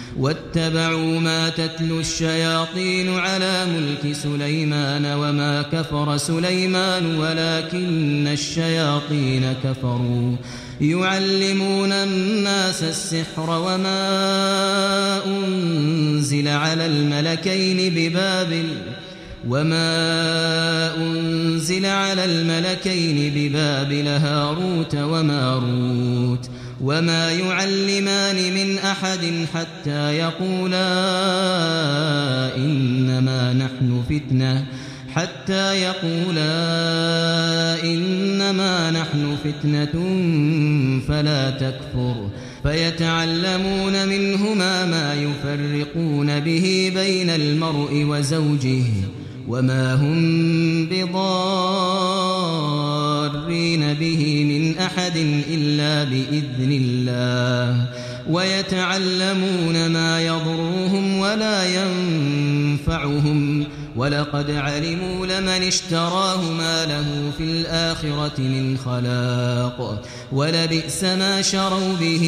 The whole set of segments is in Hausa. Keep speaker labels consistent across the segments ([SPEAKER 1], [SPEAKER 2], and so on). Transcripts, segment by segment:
[SPEAKER 1] واتبعوا ما تتلو الشياطين على ملك سليمان وما كفر سليمان ولكن الشياطين كفروا يعلمون الناس السحر وما أنزل على الملكين ببابل وما أنزل على الملكين ببابل هاروت وماروت وما يعلمان من أحد حتى يقولا إنما نحن فتنة حتى يقولا إنما نحن فتنة فلا تكفر فيتعلمون منهما ما يفرقون به بين المرء وزوجه وما هم بضارين به من أحد إلا بإذن الله ويتعلمون ما يضرهم ولا ينفعهم ولقد علموا لمن اشتراه ما له في الآخرة من خلاق ولبئس ما شروا به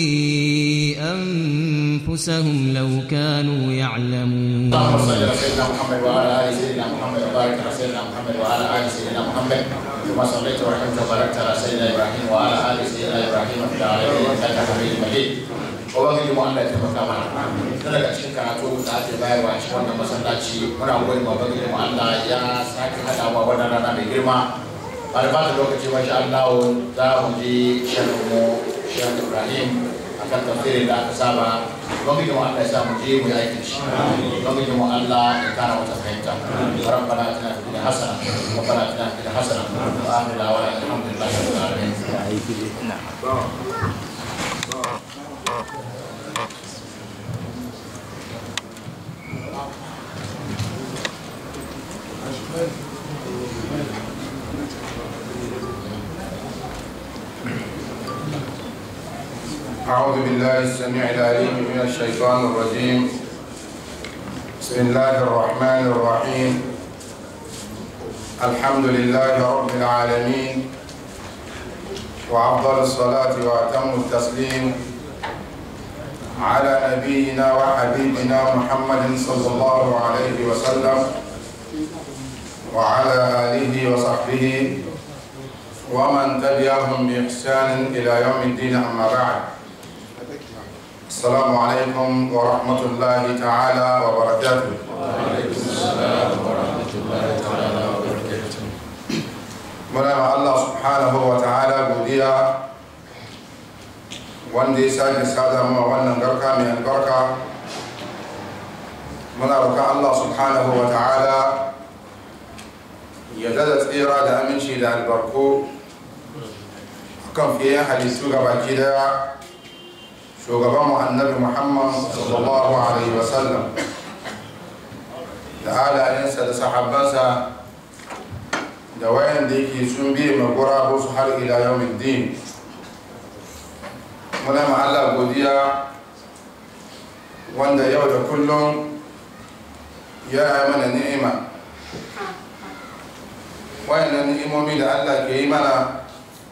[SPEAKER 1] أنفسهم لو كانوا يعلمون
[SPEAKER 2] اللهم صل على سيدنا محمد وعلى ال سيدنا محمد وبارك على سيدنا محمد وعلى ال سيدنا محمد كما صليت ورحمت وباركت على سيدنا ابراهيم وعلى ال سيدنا ابراهيم في العالمين انك حميد مجيد ubangiji mu Allah ya taimaka mana tun daga cikin karatu da ake bayarwa a cikin wannan masallaci muna gode ma ubangiji mu Allah ya sake hada mu wannan rana mai girma ba da bata lokaci ba sha Allah za mu ji shehu mu shehu Ibrahim akan tafsirin da aka saba ubangiji mu Allah ya sa mu je mu yi aikin shi ubangiji mu Allah ya kara wata fahimta rabbana atina fid dunya hasana wa rabbana atina fid dunya hasana wa akhir da'wana alhamdulillahi rabbil alamin
[SPEAKER 3] أعوذ بالله السميع العليم من الشيطان الرجيم بسم الله الرحمن الرحيم الحمد لله رب العالمين وأفضل الصلاة وأتم التسليم على نبينا وحبيبنا محمد صلى الله عليه وسلم وعلى آله وصحبه ومن تبعهم بإحسان إلى يوم الدين أما بعد السلام عليكم ورحمة الله تعالى وبركاته muna ma Allah subhanahu wa ta'ala godiya wanda ya sake sada mu wannan garka mai albarka muna roƙa Allah subhanahu wa ta'ala ya dada tsira da aminci da albarko kan fiye halittu ga baki daya shugaban mu annabi muhammad sallallahu alaihi wasallam da halayensa da sahabbansa da wayan da yake sun biye magura su har ila yawmin din muna ma Allah godiya wanda yau da kullum ya yi mana ni'ima wayannan ni'imomi da Allah ke yi mana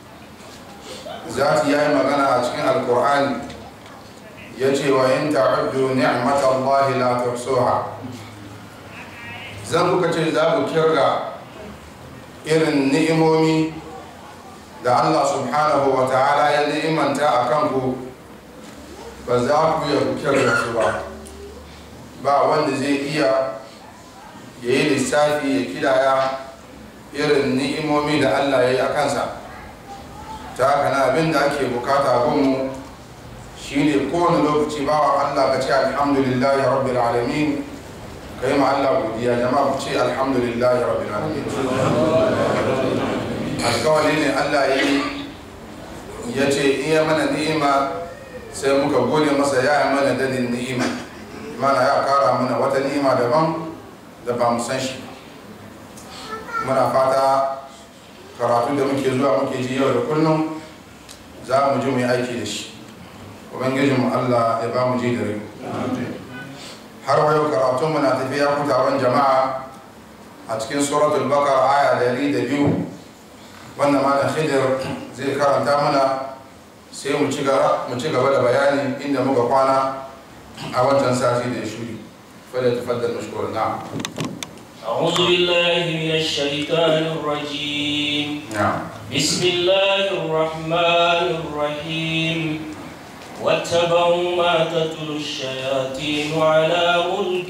[SPEAKER 3] zati ya yi magana a cikin alkur'ani ya ce wa in ta'uddu ni'matallahi la tuhsuha zan kuka ce za ku kirga irin ni'imomi da Allah subhanahu wa ta'ala ya ni'imanta a kanku ba za ku iya ku kirga su ba ba wanda zai iya ya yi lissafi ya kidaya irin ni'imomi da Allah ya yi a kansa ta haka na abin da ake bukata gunmu shine kowane lokaci bawa Allah ka ce alhamdulillahi rabbil alamin ka yi ma Allah godiya jama'a ku ce alhamdulillahi rabbil alamin alkawali ne Allah ya yi ya ce iya mana ni'ima sai muka gode masa ya yi mana dadin ni'ima mana ya kara mana wata ni'ima daban da ba mu san shi muna fata karatu da muke zuwa muke ji yau da kullum za mu ji mu yi aiki da shi ubangijinmu allah ya ba mu ji da rai har wa yau karatun na tafiya ku taron jama'a a cikin suratul bakar aya dari da biyu wanda malam khidir zai karanta mana sai mu ci gaba da bayani inda muka kwana a wancan sati da ya shuri fada tafaddal mashkur na'am
[SPEAKER 4] أعوذ بالله من الشيطان الرجيم
[SPEAKER 3] na'am
[SPEAKER 4] بسم الله الرحمن الرحيم واتبعوا ما تتلو الشياطين على ملك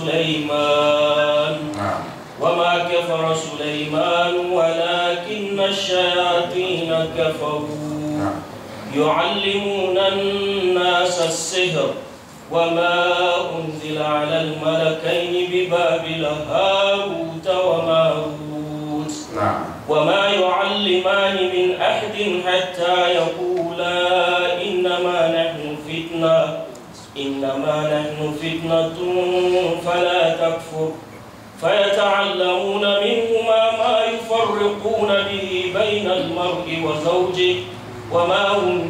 [SPEAKER 4] سليمان
[SPEAKER 3] na'am
[SPEAKER 4] وما كفر سليمان ولكن الشياطين كفروا
[SPEAKER 3] na'am
[SPEAKER 4] يعلمون الناس السحر وما أنزل على الملكين ببابل هاروت وماروت
[SPEAKER 3] na'am
[SPEAKER 4] وما يعلمان من أحد حتى يقولا إنما نحن فتنة إنما نحن فتنة فلا تكفر فيتعلمون منهما ما يفرقون به بين المرء وزوجه وما هم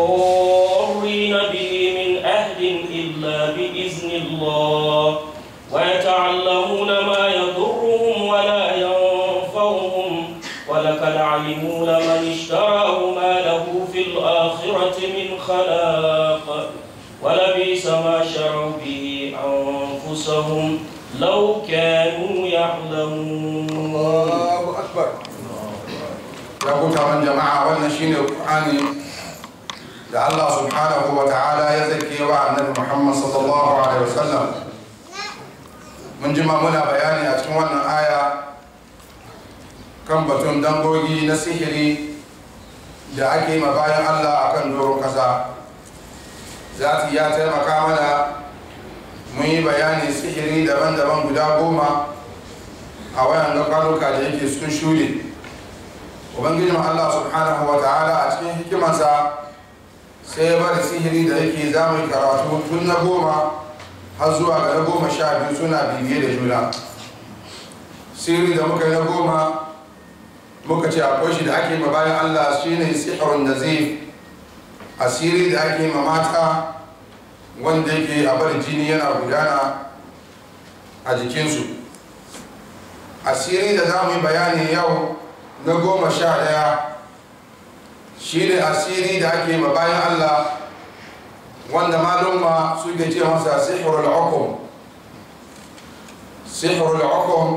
[SPEAKER 4] بضارين به من أحد إلا بإذن الله ويتعلمون ما يضرهم ولا ينفعهم ولقد علموا لمن اشتراه ما له في الآخرة من خلاق ولبئس ما شروا به أنفسهم لو كانوا يعلمون
[SPEAKER 3] Allahu akbar ya ku taron jama'a wannan shine Qur'ani da Allah subhanahu wa ta'ala ya zake wa annabi Muhammad sallallahu alaihi wasallam mun jima muna bayani a cikin wannan aya kan batun dangogi na sihiri da ake yi ma bayan Allah akan doron kasa zati ya taimaka mana mun yi bayani sihiri daban-daban guda goma a wayan ga kwanuka da yake sun shure ubangijin allah subhanahu wa ta'ala a cikin hikimarsa sai ya bari sihiri da yake za mu yi karatu tun na goma har zuwa ga na goma sha biyu suna bibiye da juna sihiri da muka yi na goma muka ce akwai shi da ake ma bayan allah shine sihirun nazif asiri da ake ma mata wanda yake a bari jini yana gudana a jikinsu asiri da za mu yi bayani yau na goma sha daya shi ne asiri da ake ma bayan allah wanda malumma suke ce masa sihirul hukum sihirul hukum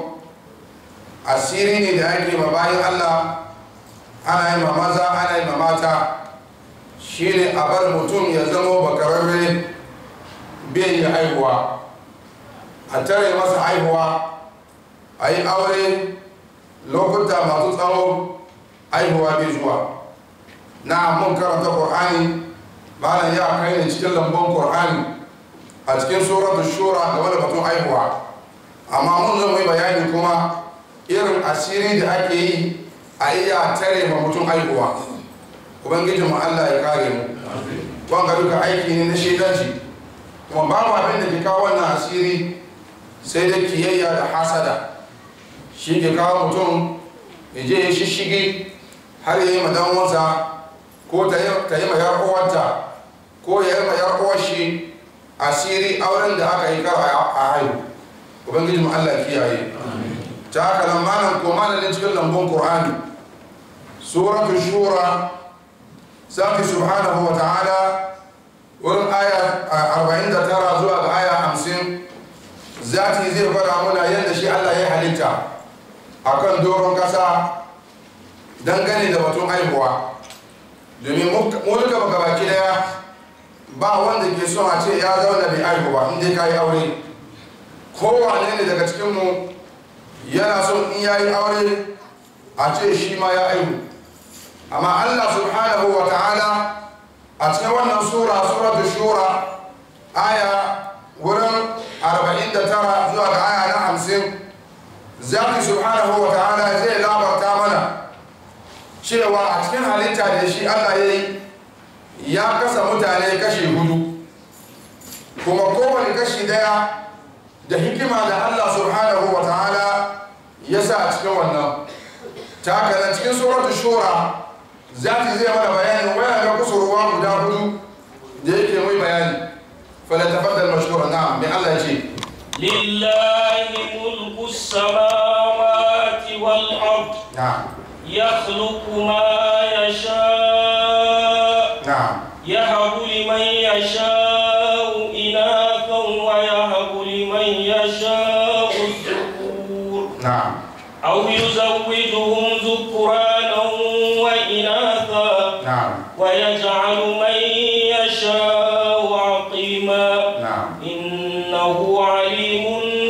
[SPEAKER 3] asiri ne da ake ma bayan allah ana yi ma maza ana yi ma mata shi ne a bar mutum ya zama bakararre bai yi haihuwa a tare masa haihuwa a yi aure lokuta masu tsawo haihuwa bai zuwa na mun karanta ƙor'ani malam ya kai ne cikin lambun ƙor'ani a cikin suratul shura game da batun haihuwa amma mun zama yi bayani kuma irin asiri da ake yi a iya tare ma mutum haihuwa ubangijin mu Allah ya kare mu wanga duka aiki ne na shaidanci kuma babu abin da ke kawo wannan asiri sai da kiyayya da hasada shi ke kawo mutum ya je ya shishigi har ya yi ma dan uwansa ko ta yi ma yar uwarta ko ya yi ma yar uwar shi asiri auren da aka yi kar a haihu ubangiji mu Allah kiyaye ta haka nan malam ko malamin cikin lambun qur'ani suratul shura saki subhanahu wa ta'ala wurin aya 49 zuwa ga aya 50 zati zai fara muna yadda shi Allah ya halitta akan doron kasa dangane da batun haihuwa domin mulka baka baki daya ba wanda ke son a ce ya zauna bai haihu ba inda ka yi aure kowane ne daga cikinmu yana son in ya yi aure a ce shi ma ya haihu amma Allah subhanahu wa ta'ala a cikin wannan sura suratul shura aya wurin 49 zuwa ga aya na 50 zaki subhanahu wa ta'ala zai labarta mana cewa a cikin halitta da shi Allah ya yi ya kasa mutane kashi hudu kuma kowane kashi daya da hikima da Allah subhanahu wa ta'ala ya sa a cikin wannan ta haka nan cikin suratul shura zaki zai mana bayani wayan ga kusurwa guda hudu da yake mai bayani fala tafaddal mashkura na'am mai Allah ya ce
[SPEAKER 4] لله ملك السماوات والأرض
[SPEAKER 3] na'am
[SPEAKER 4] يخلق ما يشاء
[SPEAKER 3] na'am
[SPEAKER 4] يهب لمن يشاء إناثا
[SPEAKER 3] na'am
[SPEAKER 4] أو يزوجهم ذكرانا وإناثا
[SPEAKER 3] na'am
[SPEAKER 4] ويجعل من يشاء عقيما
[SPEAKER 3] na'am
[SPEAKER 4] إنه عليم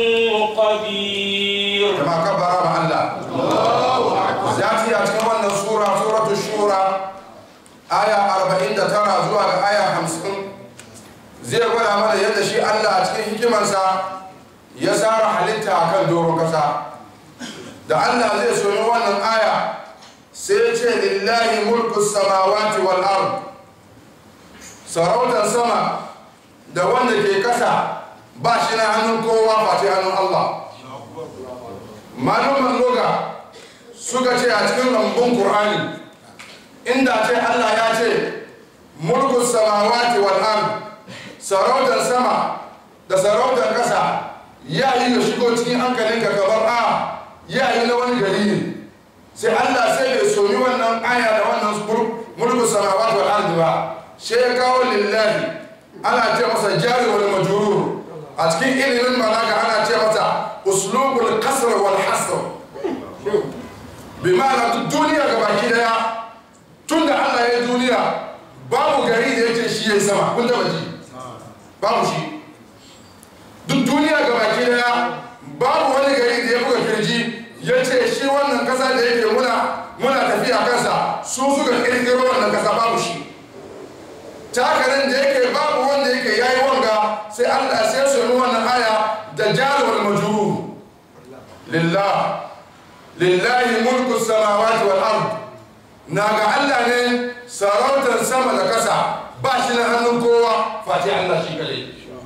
[SPEAKER 4] قدير
[SPEAKER 3] jama'a kabbara ma Allah za ta yi a cikin wannan sura suratu shura aya 49 zuwa ga aya 50 zai gwada mana yadda shi Allah a cikin hikimarsa ya tsara halitta a kan doron kasa da Allah zai soyi wannan aya sai ya ce lillahi mulku samawati wal ard sarautar sama da wanda ke kasa ba shi na hannun kowa face hannun Allah maluman loga suka ce a cikin lambun Kur'ani inda ce Allah ya ce mulku samawati wal ard sarautar sama da sarautar kasa ya yi da shigo cikin hankalinka kamar a ya yi na wani gari ne sai Allah sai bai soyi wannan aya da wannan mulku samawati wal ard ba sai ya kawo lillahi ana ce masa jari wal majrur a cikin ilimin balaga ana ce masa uslubul qasr wal hasr bi ma'ana duk duniya ga baki daya tun da Allah ya yi duniya babu gari da yake shi ya sama kun taba ji babu shi duk duniya ga baki daya babu wani gari da ya buga kirji ya ce shi wannan kasa da yake muna muna tafiya kansa su suka kirkiro wannan kasa babu shi takarin da yake babu wanda yake yayi wanga sai Allah sai su yi wannan aya da jalwal majrur lillah lillahi mulku samawati wal ard na ga Allah ne sarautar sama da kasa ba shi na hannun kowa face Allah shi kale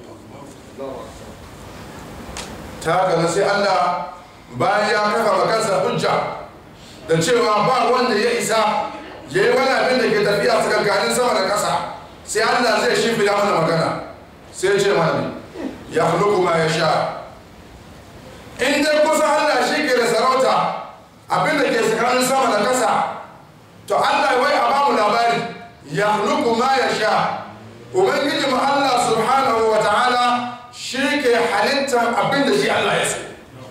[SPEAKER 3] ta haka sai Allah bayan ya kafa makansa hujja da cewa ba wanda ya isa ya yi wani abin da ke tafiya tsakankanin sama da kasa sai Allah zai shimfida mana magana sai ce mana ya huluku ma ya sha in dai kusa Allah shi ke da sarauta abin da ke tsakanin sama da kasa to Allah wai a bamu labari ya huluku ma ya sha ubangiji mu Allah subhanahu wa ta'ala shi ke halittar abin da shi Allah ya so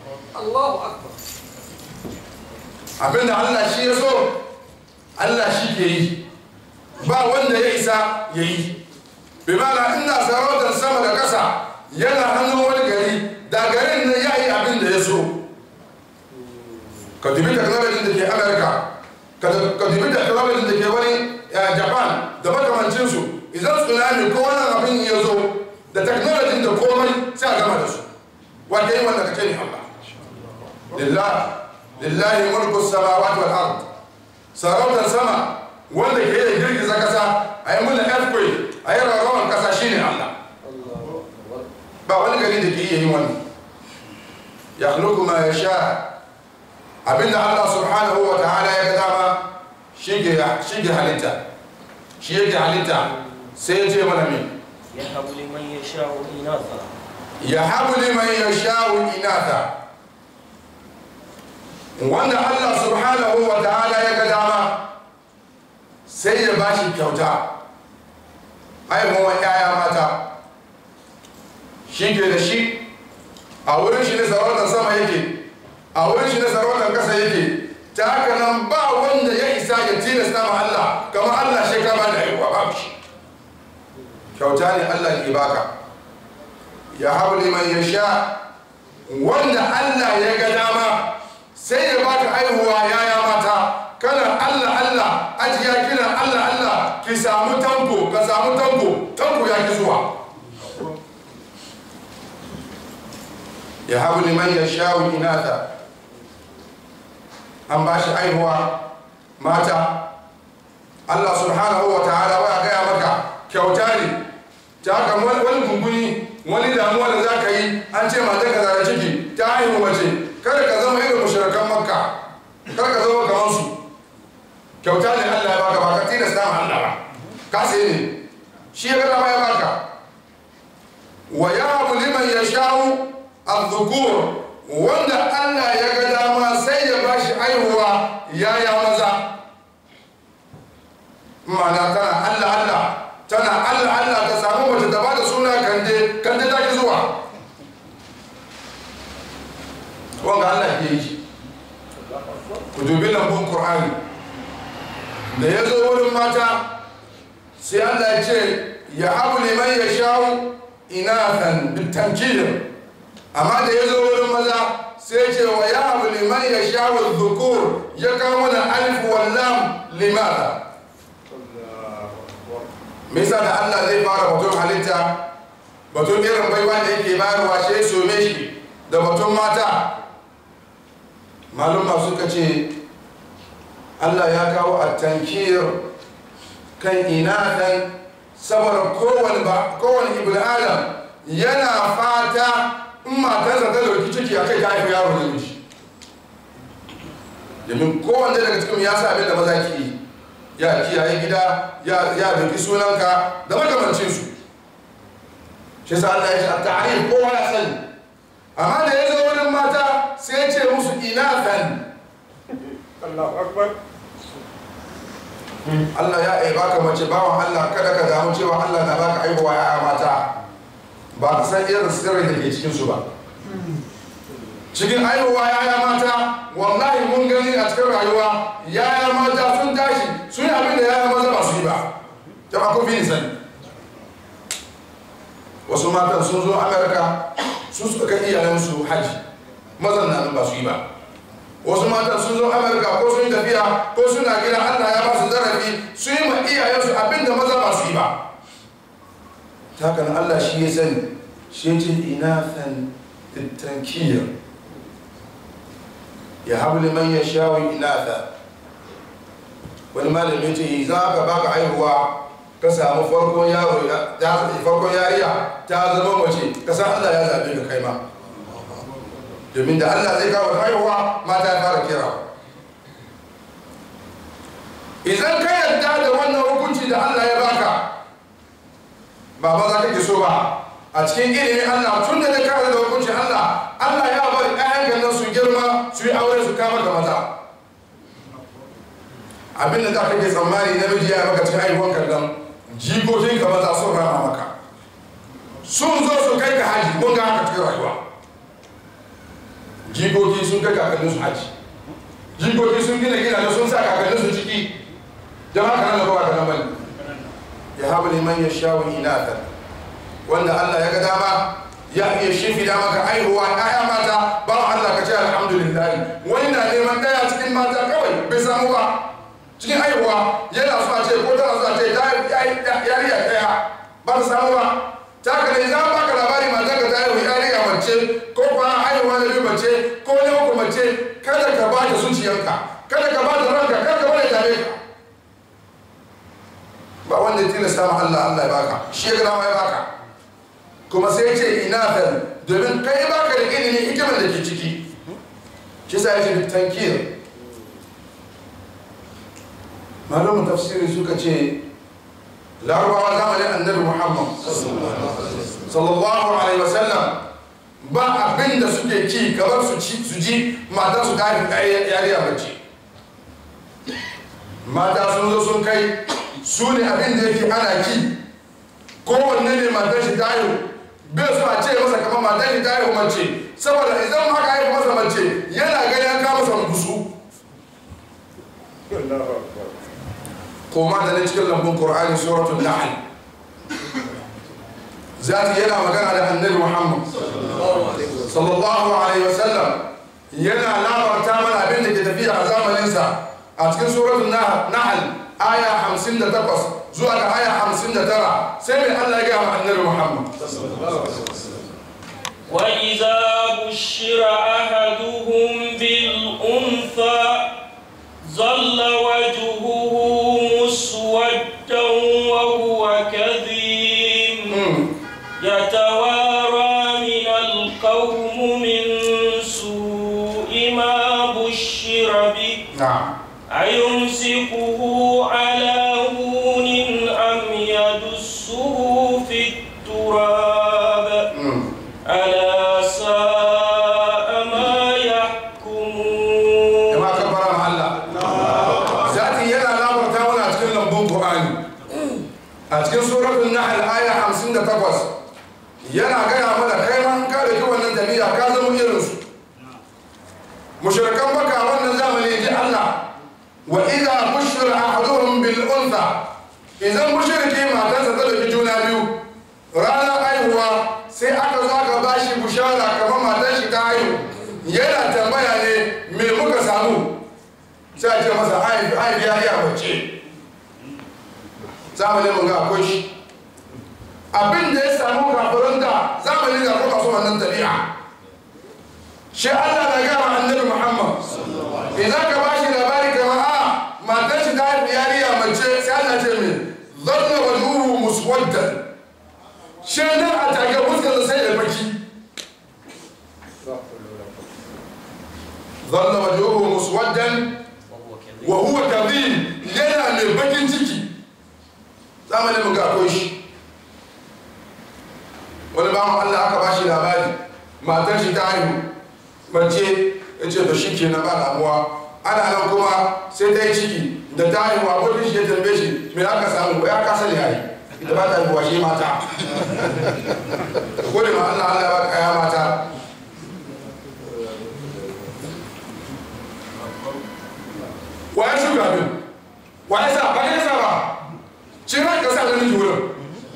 [SPEAKER 3] abin da Allah shi ya so Allah shi ke yi ba wanda ya isa ya yi bi mana ina sarautar sama da kasa yana hannun wani gari da garin nan ya yi abin da ya so ka dubi technology da ke america ka dubi technology da ke wani japan da makamancinsu idan tsunami ko wani abin ya zo da technology da komai sai a gama da su wanda yi wanda ka ce ne allah lillahi lillahi mulku samawati wal ard sarautar sama wanda ke da girgiza kasa a yi muna earthquake a yi rarrawan kasa shine allah ba wani gari da ke iya yin wannan ya ma ya sha abinda Allah subhanahu wa ta'ala ya ga dama shi ke halitta shi yake halitta sai ya ce mana me
[SPEAKER 4] يهب لمن يشاء إناثا
[SPEAKER 3] ya habu liman ya sha'u inata wanda Allah subhanahu wa ta'ala ya ga dama sai ya bashi kyauta haihuwan yaya mata shi ke da shi a wurin shi ne sarautar sama yake a wurin shi ne sarautar kasa yake ta haka nan ba wanda ya isa ya tilasta ma Allah kamar Allah shi kama da haihuwa babu shi kyauta ne Allah ke baka ya habu liman ya sha wanda Allah ya ga dama sai ya baka haihuwa yaya mata kana Allah Allah ajiya kina Allah Allah ki samu tanko ka samu tanko tanko ya ki zuwa ya habu liman ya sha inata an ba shi haihuwa mata Allah subhanahu wa ta'ala wa gaya maka kyauta ne ta haka wani gunguni wani damuwa da za ka yi an ce mata ka zara ciki ta haihu mace kada ka zama irin mushrikan makka kada ka zama kamar su kyauta ne Allah ya baka baka tilasta ma Allah ba ka sai ne shi ya gada ma ya baka wa yahabu liman yasha'u adh-dhukur wanda Allah ya ga dama sai ya bashi aihuwa yaya maza ma'ana tana Allah Allah tana Allah Allah ta samu mace da ba da suna kande kande ta ki zuwa wanga Allah ke yi dubi lambun qur'ani da ya zo wurin mata sai Allah ya ce ya habu liman ya sha'u inathan bitankir amma da ya zo wurin maza sai ce wa ya habu liman ya sha'u dhukur ya kawo mana alif wal lam limada me yasa da Allah zai fara batun halitta batun irin baiwa da yake bayarwa shi ya some shi da batun mata malumma suka ce Allah ya kawo a tankir kan inadan saboda kowane ba kowane ibn adam yana fata in matarsa ta dauki ciki a kai ta haifi yaro da miji domin kowanne daga cikin ya sa abin da maza ke yi ya kiyaye gida ya dauki sunanka da makamancin su shi sa Allah ya ce a ta'arif kowa ya sani amma da ya zo wurin mata sai ya ce musu inathan
[SPEAKER 4] Allahu Akbar.
[SPEAKER 3] Allah ya ai baka mace bawan Allah kada ka damu cewa Allah na baka aihuwa ya mata ba ka san irin sirrin da ke cikin su ba cikin aihuwa ya mata wallahi mun gani a cikin rayuwa ya mata sun tashi sun yi abin da ya maza ba su yi ba jama'a kun fi ni sani wasu matan sun zo amerika su suka kai iyayensu haji mazan na nan ba su yi ba wasu matan sun zo amerika ko sun yi tafiya ko suna gida allah ya ba su zarafi su yi ma iyayensu abinda maza ba su yi ba takan allah shi ya sani shi ce inathan tankiyar ya habu liman ya shawo inatha wani malami ce za ka baka haihuwa ka samu farkon yaro ya farkon yariya ta zama mace ka san allah ya zabe ka kai ma domin da Allah zai kawo haihuwa mata ya fara kira idan ka yarda da wannan hukunci da Allah ya baka ba maza kake so ba a cikin ilimin Allah tun da ka da hukuncin Allah Allah ya bari ƴaƴan nan su girma su yi aure su kama da maza abin da za ka ke tsammani namiji ya maka cikin haihuwan kallon jikokin ka maza sun rama maka sun zo su kai ka haji mun ga haka cikin rayuwa jikoki sun kai kakannin su haji jikoki sun gina gina da sun sa kakannin su ciki jama'a kanan da kowa kanan bane ya haɓa liman ya sha wani inata wanda Allah ya ga dama ya iya shifi da maka aihuwa ɗaya mata ba Allah ka ce alhamdulillah wani na neman ɗaya cikin mata kawai bai samu ba cikin aihuwa yana so a ce ko tana so a ce yariya ɗaya ba ta samu ba ta ka ne za baka labari matan ka ta haihu yariya mace ko kuma haihuwa na biyu mace ko na uku mace kada ka ba ta zuciyarka kada ka ba ta ranka kada ka bada tare ka ba wanda ya tilasta ma Allah Allah ya baka shi ya gama ya baka kuma sai ya ce inathan domin kai baka da ilimin hikimar da ke ciki shi sa ya ce tankir malamin tafsiri suka ce larabawa zamanin annabi muhammad sallallahu alaihi wasallam ba abin da suke ci kamar su ci su ji mata su tafi ɗaya yariya mace mata sun zo sun kai su ne abin da yake ana ki kowanne ne matar shi tayo bai su a ce masa kamar matar shi tayo mace saboda idan haka haifu masa mace yana gani an kama masa gusu koma da na cikin lambun ƙur'ani suratul nahl zati yana magana da annabi muhammad sallallahu alaihi wasallam yana labarta mana abin da ke tafiya a zamaninsa a cikin suratul nahl aya 58 zuwa ga aya 59 sai mai Allah ya ga annabi muhammad
[SPEAKER 4] وإذا بشر أحدهم بالأنثى ظل وجهه مسودا وهو كظيم يتوارى من القوم من سوء ما بشر به
[SPEAKER 3] na'am
[SPEAKER 4] أيمسكه على هون أم يدسه في التراب ألا ساء ما يحكمون
[SPEAKER 3] jama'a kan fara ma Allah zati yana labarta mana a cikin lambun Qur'ani a cikin suratul nahl aya 58 yana gaya mana kai ma ka da wannan tabi'a ka zama irin su mushrikan baka wannan zamani ji Allah Allah wa idza bushira ahaduhum bil untha idan mushriki matarsa ta dauki juna biyu ranar haihuwa sai aka zo aka bashi bushara kamar matar shi ta haihu yana tambaya ne me muka samu sai a ce masa haifi haifi ya yi a mace zamanin mun ga akwai shi abin da ya samu kafirin da zamanin da kuma so wannan tabi'a shi Allah na gama annabi Muhammad idan ka ba shi labari kama a matar shi ta haifi yariya mace sai Allah ce min zanna wajuhu muswaddan shi nan a tage fuskar sai da baki zanna wajuhu muswaddan wa huwa kadhib yana mai bakin ciki zamanin mu ga akwai shi wani bawan Allah aka ba shi labari matar shi ta haihu mace ya ce da shi kenan ba damuwa ana nan kuma sai ta yi ciki da ta haihu abokin shi ya tambaye shi me aka samu ya kasa ne yayi ita ba ta haihuwa shi mata gode ma Allah Allah ya ba kaya mata wa ya shuka min wa ya sa ba ya sa ba shi ran ka sa ganin wurin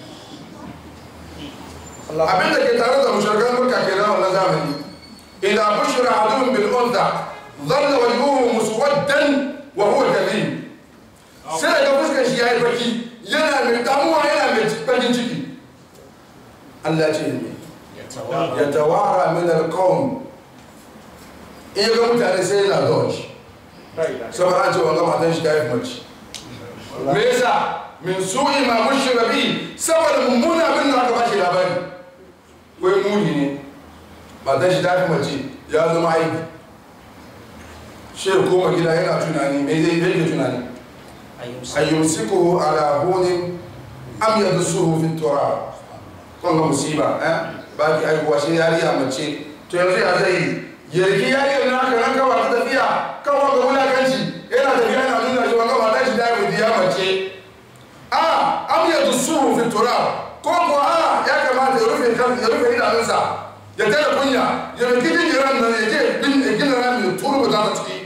[SPEAKER 3] abin da ke tare da mushrikan makka kenan wannan zamani idan bushira ahaduhum bil untha dhalla wajhuhu muswaddan wa huwa kadhib sai ga fuskar shi yayi baki yana mai damuwa yana mai bakin ciki Allah ce ne ya tawara min al-qawm in ga mutane sai yana dodge saboda an ce wanga matan shi ta yi mace me yasa min su'i ma bushira bi saboda mummuna abin da aka bashi labari wai muni ne matan shi ta fi mace ya zama aiki shi ya koma gida yana tunani mai zai yake tunani ayyumsiku ala hunin am yadsuhu fi turab kun ga musiba eh ba ki aihuwa shi yariya mace to yanzu ya zai yarki yariyar na aka nan kawai ta tafiya kawai ga wulakanci yana tafiya yana nuna shi wanga matan shi ta yi ya mace a am yadsuhu fi turab ko ko a ya kamata ya rufe kan ya rufe idanunsa ya tare kunya ya rufe jinjiran nan ya je bin gina rami ya turu ta ta ciki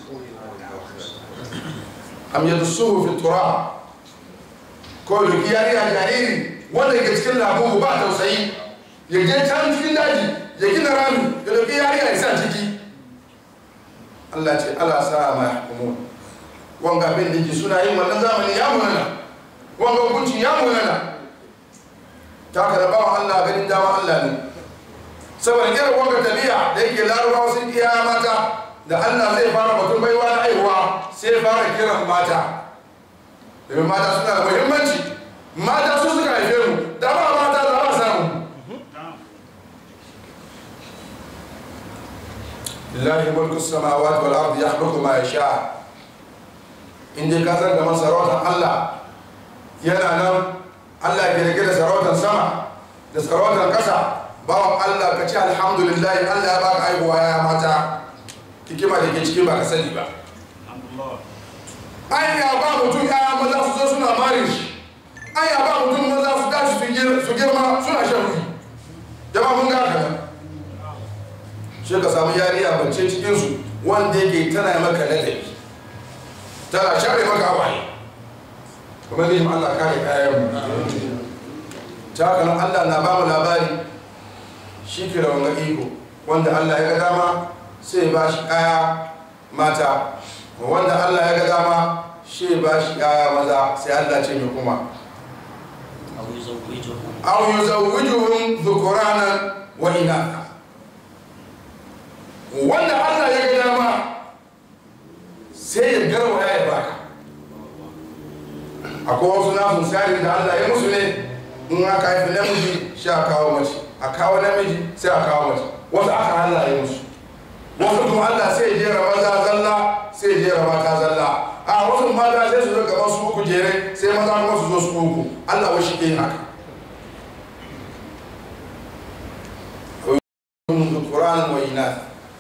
[SPEAKER 3] am yadsuhu fi turab ko ya ki yari a jariri wanda ke cikin labubu ba tausayi ya je can cikin daji ya gina rami ya rufe yari a isa ciki Allah ce ala sa ma yahkumun wanga bin dake suna yin wannan zamani ya munana wanga hukunci ya munana ta ka da bawan Allah ganin dama Allah ne saboda irin wanga tabi'a da yake larabawa sun iya mata da Allah zai fara batun baiwa na aihuwa sai fara kiran mata domin mata suna da muhimmanci mata su suka haife mu da ba mata da ba samu lillahi mulku samawati wal ardi yakhluqu ma yasha in dai ka san da masarautar Allah yana nan Allah ke rike da sarautar sama da sarautar ƙasa bawan Allah ka ce alhamdulillah Allah ya baka aihuwa ya mata hikima da ke ciki ba ka sani ba an ya ba mutum ya maza su zo suna marin shi an ya ba mutum maza su tashi su girma suna shan rufi jama mun ga haka nan shi ka samu yariya bance cikinsu wanda yake tana maka ladabi tana share maka hawaye kuma zai Allah kare kayan ta haka nan Allah na bamu labari shi ke da wanga iko wanda Allah ya ga dama sai ba shi kaya mata wanda Allah ya ga dama shi ba shi kaya maza sai Allah ce mai kuma aw yuzawwijuhum dhukuranan wa inatha wanda Allah ya ga dama sai ya garwaya ya baka akwai wasu nasu tsarin da Allah ya musu ne in aka haifi namiji shi a kawo mace a kawo namiji sai a kawo mace wasu aka Allah ya musu wasu kuma Allah sai ya jera maza zalla sai ya jera mata zalla a wasu mata sai su zo gaban su uku jere sai maza kuma su zo su uku Allah wa shi ke yin haka Qur'an wa inath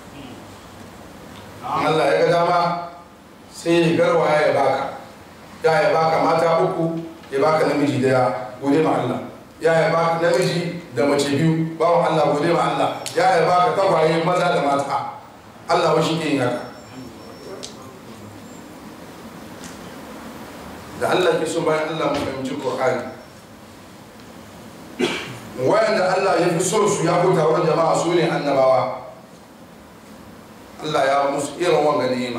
[SPEAKER 3] Allah ya ga dama sai ya garwaya ya baka ya ya baka mata uku ya baka namiji daya gode ma Allah ya ya baka namiji da mace biyu bawan Allah gode ma Allah ya ya baka tagwaye maza da mata Allah wa shi ke yin haka da Allah ke so bayan Allah mu fahimci Qur'ani wayanda Allah ya fi so su ya kuta wurin jama'a su ne annabawa Allah ya musu irin wanga ni'ima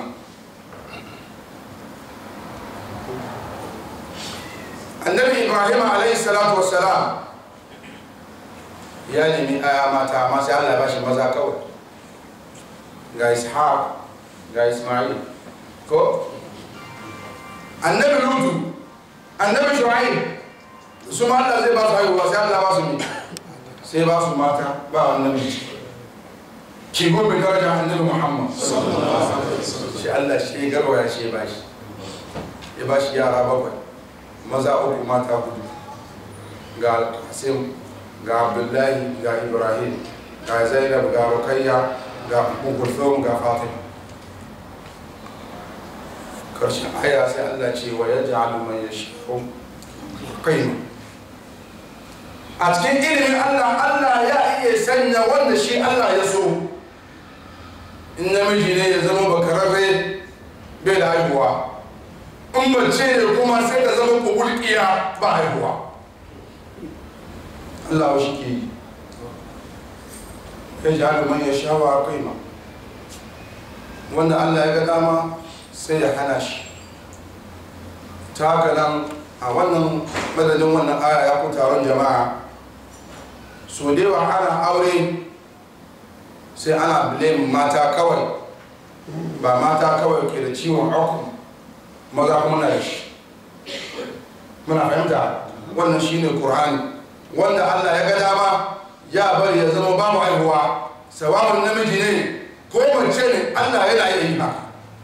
[SPEAKER 3] annabi Ibrahim alayhi salatu wassalam ya nemi aya mata amma sai Allah ya bashi maza kawai ga Ishaq ga Ismail ko annabi Lutu annabi Shu'aib su ma Allah zai ba su haihuwa sai Allah ba su ne sai ba su mata ba annabi ki gobe daraja annabi Muhammad shi Allah shi garwaya shi ba shi ya ba shi yara bakwai maza uku mata hudu ga Qasim ga Abdullahi ga Ibrahim ga Zainab ga Rukayya ga Kulthum ga Fatima karshen aya sai Allah ce wa yaj'alu man yashau qaima a cikin ilimin Allah Allah ya iya sanya wanda shi Allah ya so in namiji ne ya zama bakararre bai da haihuwa in mace ne kuma sai ta zama kubulkiya ba haihuwa Allah shi ke yi ya ji aluman ya shawa kai ma wanda Allah ya ga dama sai ya hana shi ta haka nan a wannan madadin wannan aya ya ku taron jama'a so da yawa ana aure sai ana blame mata kawai ba mata kawai ke da ciwon aukun maza kuma na da shi muna fahimta wannan shine qur'ani wanda Allah ya ga dama ya bari ya zama babu haihuwa sawabin namiji ne ko mace ne Allah yana yi haka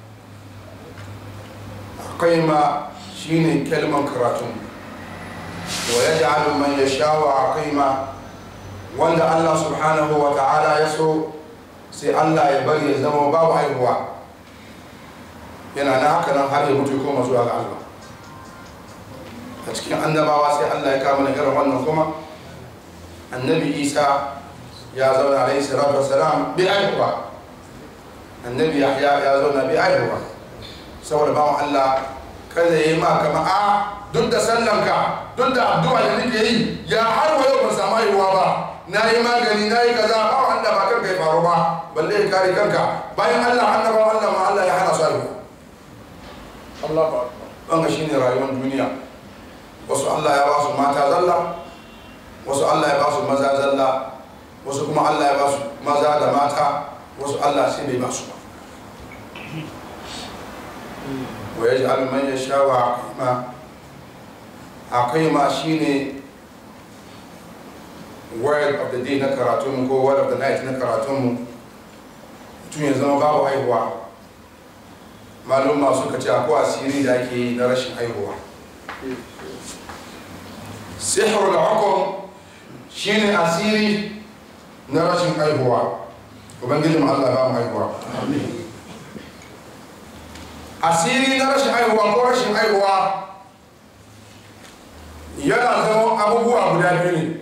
[SPEAKER 3] akwai ma shine kalman karatun wa yaj'alu man yasha'u aqima wanda Allah subhanahu wa ta'ala ya so sai Allah ya bari ya zama babu haihuwa yana na haka nan har ya mutu koma zuwa ga Allah a cikin annabawa sai Allah ya kama na irin wannan kuma annabi Isa ya zauna alaihi salatu wassalam bi haihuwa annabi Yahya ya zauna bi haihuwa saboda bawan Allah kada ya yi ma kama a duk da sallanka duk da addu'a da nake yi ya har wa yau ban samu haihuwa ba na yi magani na yi kaza ba wanda ba kanka ya faru ba balle ya kare kanka bayan Allah annabawa Allah ma Allah ya hana su haihuwa Allah ba wanga shine rayuwar duniya wasu Allah ya ba su mata zalla wasu Allah ya ba su maza zalla wasu kuma Allah ya ba su maza da mata wasu Allah sai bai ba su ba wa yaj'al man yasha'u aqima aqima shine word of the day na karatunmu ko word of the night na karatunmu tun ya zama babu haihuwa malumma suka ce akwai asiri da ake yi na rashin haihuwa sihir da hukum shine asiri na rashin haihuwa ubangijin allah ba mu haihuwa asiri na rashin haihuwa ko rashin haihuwa yana zama abubuwa guda biyu ne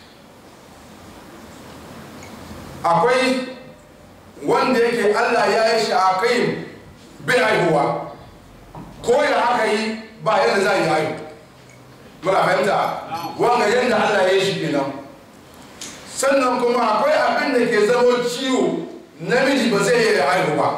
[SPEAKER 3] akwai wanda yake allah ya yi shi a kai bai haihuwa ko ya haka yi ba yadda za a yi haihu muna fahimta wanga yadda allah ya yi shi kenan sannan kuma akwai abin da ke zama ciwo namiji ba zai iya haihu ba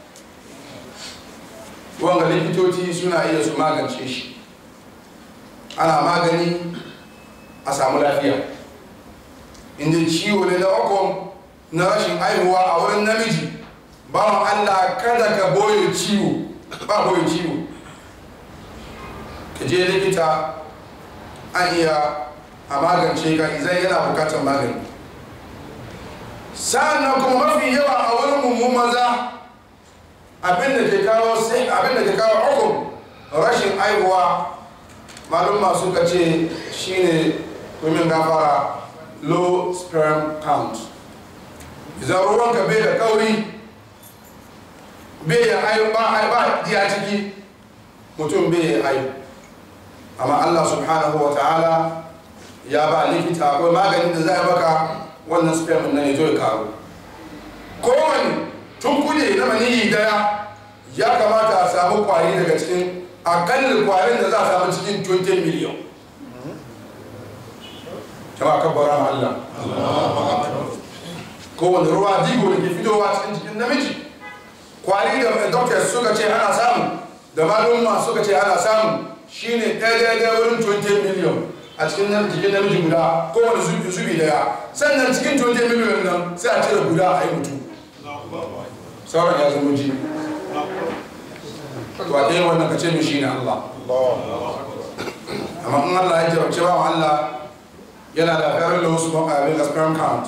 [SPEAKER 3] wanga likitoci suna iya su magance shi ana magani a samu lafiya inda ciwo ne na okon na rashin haihuwa a wurin namiji bawan allah kada ka boye ciwo ba boye ciwo ka je likita an iya a magance ka izai yana bukatar magani sa'annan kuma mafi yawa a wurin mummu maza abinda ke kawo sai abinda ke kawo hukum rashin haihuwa malumma suka ce shine kumin gafara low sperm count idan ruwanka bai da kauri bai ya hayu ba ba diya ciki mutum bai ya hayu amma Allah subhanahu wa ta'ala ya ba likita akwai maganin da za a baka wannan sperm nan ya zo ya karu kowane tun kude na maniyi daya ya kamata a samu kwari daga cikin akalli kwarin da za a samu cikin 20 miliyan jama'a kabbara ma Allah kowane ruwa digo da ke fitowa cikin cikin namiji kwari da doctors suka ce ana samu da malumma suka ce ana samu shine ɗaya ɗaya wurin 20 miliyan a cikin jikin namiji guda kowane zubi zubi daya sannan cikin 20 miliyan nan sai a cire guda a yi mutu sauran ya zama ji to a ɗaya wannan ka ce mishi ne Allah amma in Allah ya jarabce ba wa Allah yana da very low sperm abin da sperm count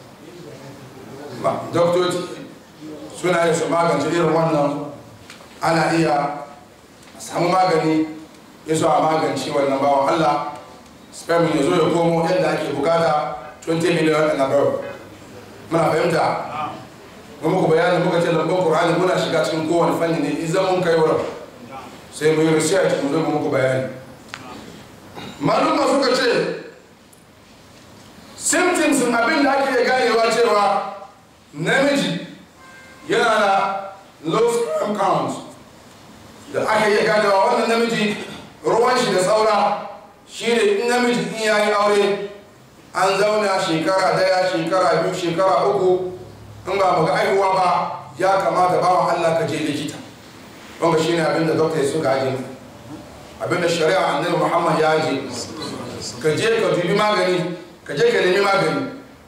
[SPEAKER 3] ba doktoci suna yi su magance irin wannan ana iya samu magani ya so a magance wannan bawan Allah sperm ya zo ya komo yadda ake bukata 20 million and above muna fahimta kuma muku bayani muka ce lambon Qur'ani muna shiga cikin kowane fanni ne idan mun kai wurin sai mu yi research mu zo mu muku bayani maluma suka ce symptoms abin da ake ganewa cewa namiji yana da low sperm count da aka iya ganewa wannan namiji ruwan shi da saura shi ne in namiji in yayi aure an zauna shekara daya shekara biyu shekara uku in ba mu ga aihuwa ba ya kamata bawa Allah ka je likita wanda shi ne abin da dokta suka aje abin da shari'a annabi Muhammad ya aje ka je ka dubi magani ka je ka nemi magani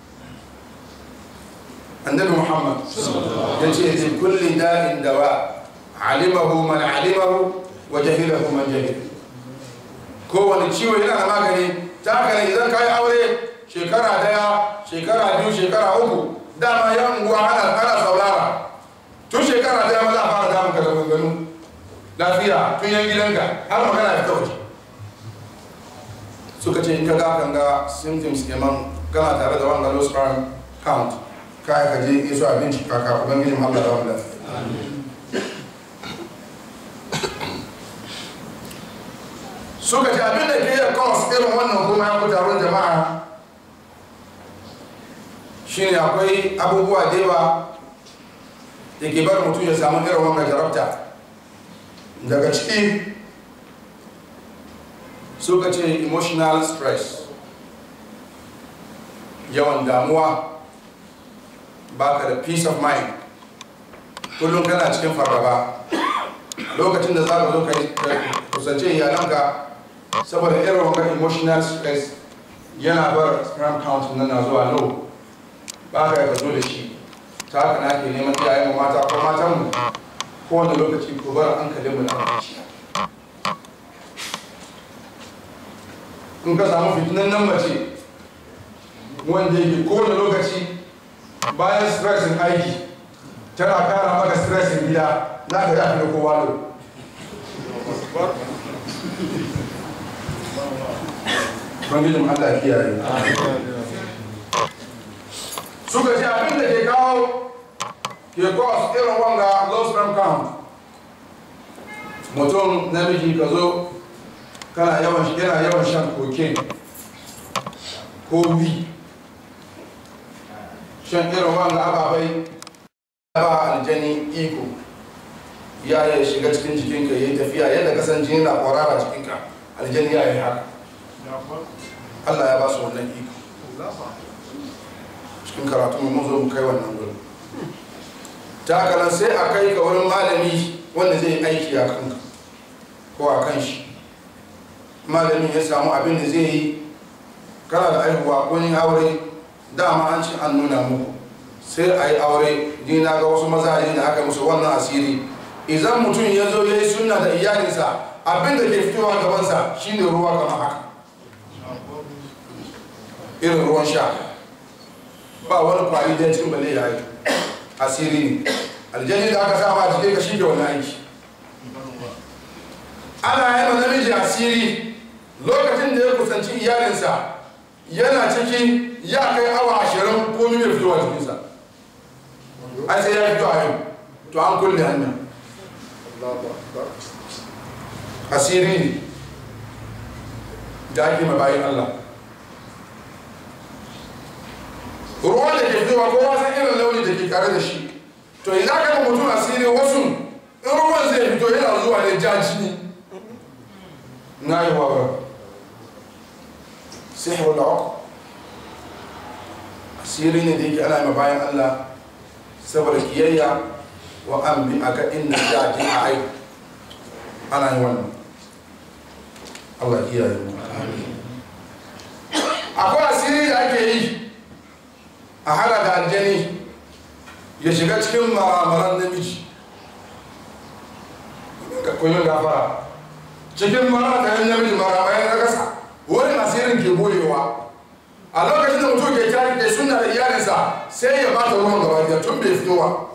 [SPEAKER 3] annabi Muhammad ya ce li kulli da'in dawa alimahu man alimahu wa jahilahu man jahil kowane ciwo yana da magani ta haka ne idan ka yi aure shekara daya shekara biyu shekara uku dama yan unguwa ana ana saurara tun shekara daya ma za a fara damun ka da maganganu lafiya tun yan gidanka har magana ya fita waje suka ce in ka ga kan ga symptoms kenan kana tare da wanga low sperm count kai ka je iso abinci kaka ubangijin Allah da wanda suka ce abin da ke iya cause irin wannan kuma ya ku taron jama'a shine akwai abubuwa da yawa da ke bar mutum ya samu irin wannan jarabta daga ciki suka ce emotional stress yawan damuwa baka da peace of mind kullum kana cikin fargaba lokacin da za ka zo ka kusance iyalanka saboda irin wanga emotional stress yana bar sperm count nan na zuwa low ba ka ka zo da shi ta haka na ke neman iyayen mata ko matan mu kowane lokaci ko bar hankalin mu na kwanciya in ka samu fitinan nan mace wanda yake kowane lokaci bayan stressin aiki tana kara maka stressin gida za ka yafi da kowa lo bangijin allah kiyaye suka ce abin da ke kawo ke cause irin wanga low sperm count mutum namiji ka zo kana yawan yana yawan shan cocaine ko wi shan irin wanga ababai ba aljani iko ya yi shiga cikin jikinka ya yi tafiya yadda kasan jini na kwarara jikinka aljani ya yi haka Allah ya ba su wannan iko cikin karatu mun zo mu kai wannan gurin ta haka nan sai a kai ka wurin malami wanda zai aiki a kanka ko a kan shi malamin ya samu abin da zai yi kana da aihuwa ko yin aure dama an ci an nuna muku sai a yi aure ni na ga wasu mazaje da aka musu wannan asiri idan mutum ya zo ya yi sunna da iyalinsa abin da ke fitowa gabansa shine ruwa kamar haka irin ruwan sha ba wani kwari da cikin balle ya yi asiri ne aljani da aka sama a jikin ka shi ke wannan aiki ana yi ma namiji asiri lokacin da ya kusanci iyalinsa yana ciki ya kai awa ashirin ko mai fitowa jikinsa ai sai ya fito a yau to an kulle hanya asiri ne da ake mabayin Allah ruwan da ke fitowa kowa san irin launi da ke kare da shi to idan ka mutum asiri wasu in ruwan zai fito yana zuwa ne jaji ne na yi wa sihir da uku asiri ne da yake ana yi bayan allah saboda kiyayya wa an bi a ga inda za a a aiki ana yi wannan allah kiyaye mu akwai asiri da ake yi a hana da aljani ya shiga cikin maramaran namiji kuyin gafara cikin maramaran namiji maramaran na kasa wani asirin ke boyewa a lokacin da mutum ke kira ke suna da iyalinsa sai ya bata ruwan gaba da tun bai fitowa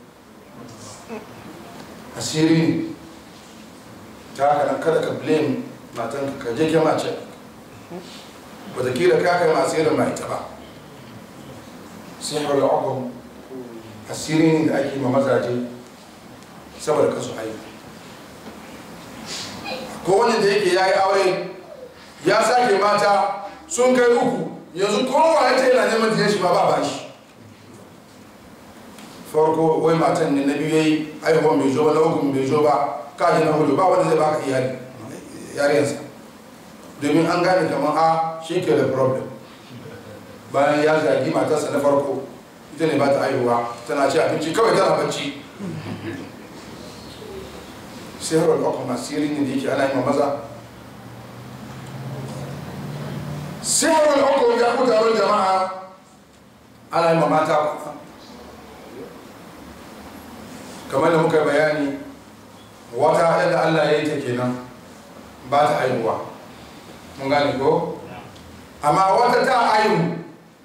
[SPEAKER 3] asiri ne ta haka nan kada ka blame matanka ka je ke mace watakila ka kai masu irin mai ta ba sihar al'akum asiri ne da ake ma mazaje saboda kasu aiki ko wani da yake ya yi aure ya sake mata sun kai uku yanzu kowa ya ce yana neman da shi ma ba ba shi farko wai matan ne na biyu ya yi aihuwan bai zo ba na uku bai zo ba kaji na hudu ba wanda zai baka iyali yarensa domin an gane kamar a shi ke da problem bayan ya zagi matarsa na farko ita ne ba ta aihuwa tana ci abinci kawai tana bacci sai harar ɗaukar masiri ne da yake ana yi ma maza sai harar ɗaukar ya ku taron jama'a ana yi ma mata kuma kamar da muka bayani wata yadda allah ya yi ta kenan ba ta aihuwa mun gane ko amma wata ta aihu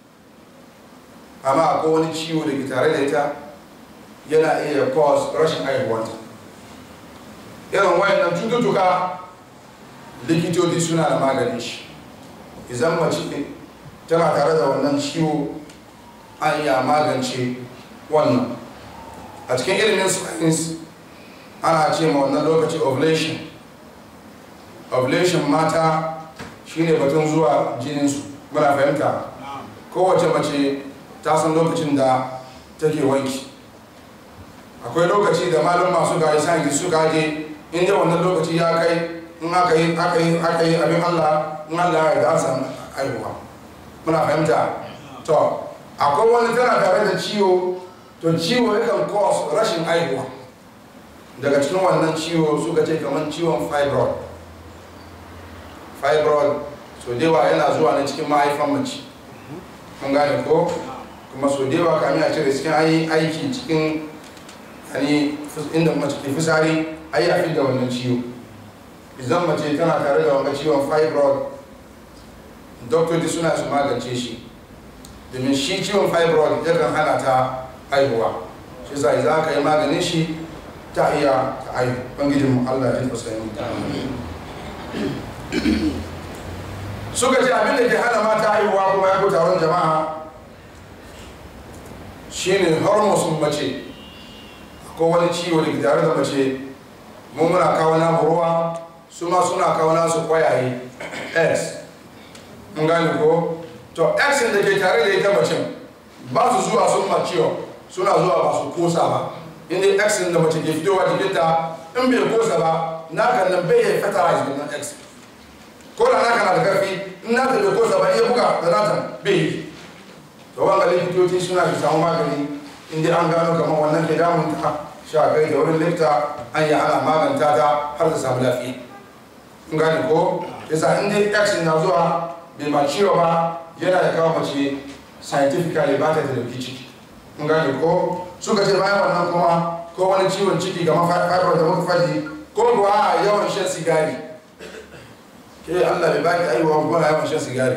[SPEAKER 3] amma akwai wani ciwo da ke tare da ita yana iya cause rashin aihuwanta irin wayannan cututtuka likitoci suna da magani shi idan mace tana tare da wannan ciwo an iya magance wannan a cikin ilimin science ana ce ma wannan lokaci ovulation ovulation mata shine batun zuwa jininsu muna fahimta kowace mace ta san lokacin da take wanki akwai lokaci da malum masu gari science su gaje inda wannan lokaci ya kai in aka yi aka yi aka yi abin Allah in Allah ya da san aihuwa muna fahimta to akwai wani tana tare da ciwo to ciwo yakan cause rashin aihuwa daga cikin wannan ciwo suka ce kamar ciwon fibroid fibroid so dewa yana zuwa na cikin mahaifan mace mun gane ko kuma so dewa kamin a cire cikin aiki cikin yani inda mace ke fisari ai ya da wannan ciwo idan mace tana tare da wanga ciwon fibroid doktoci suna su magance shi domin shi ciwon fibroid yakan hana ta haihuwa shi sa za ka yi maganin shi ta iya ta haihu bangijin mu Allah ya tausayin suka ce abin da ke hana mata haihuwa kuma ya ku taron jama'a shine hormones mace ko wani ciwo da ke tare da mace mu muna kawo na ruwa su ma suna kawo nasu kwayaye x mun gane ko to x da ke tare da ita macen ba su zuwa sun maciyo suna zuwa ba su kosa ba inda x da mace ke fitowa jikinta in bai kosa ba naka nan bai yi fertilize wannan x ko da naka na da karfi in naka bai kosa ba iya buga da nata bai yi to wanga likitoci suna da samu magani inda an gano kamar wannan ke damun ta sha kai da wurin likta an yi ana maganta ta har ta samu lafiya in gane ko yasa in dai x na zuwa bai ma ciwo ba yana da kawo mace scientifically ba ta da dauki ciki in gane ko suka ce bayan wannan kuma ko wani ciwon ciki kamar fibroid da muka faɗi ko kuwa yawan shan sigari ke Allah bai baki aiwa ko yawan shan sigari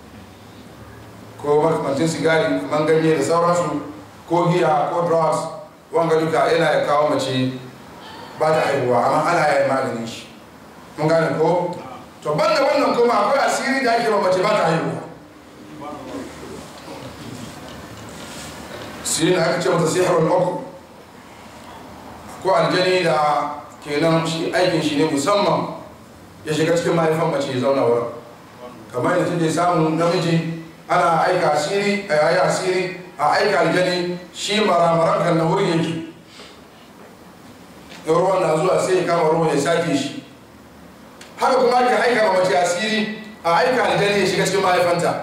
[SPEAKER 3] ko makamancin sigari kamar ganye da sauransu ko giya ko drugs wanga duka yana ya kawo mace ba ta haihuwa amma ana yin maganin shi mun gane ko to banda wannan kuma akwai asiri da ake mace ba ta haihuwa sirrin aka ce mata sihirul uku ko aljani da kenan shi aikin shi ne musamman ya shiga cikin mahaifan mace ya zauna wurin kamar yadda take samun namiji ana aika asiri a yayi asiri a aika aljani shi maramaran kan na wurin yake ruwan na zuwa sai ya kama ruwan ya sake shi haka kuma ake aika ma mace asiri a aika aljani ya shiga cikin mahaifanta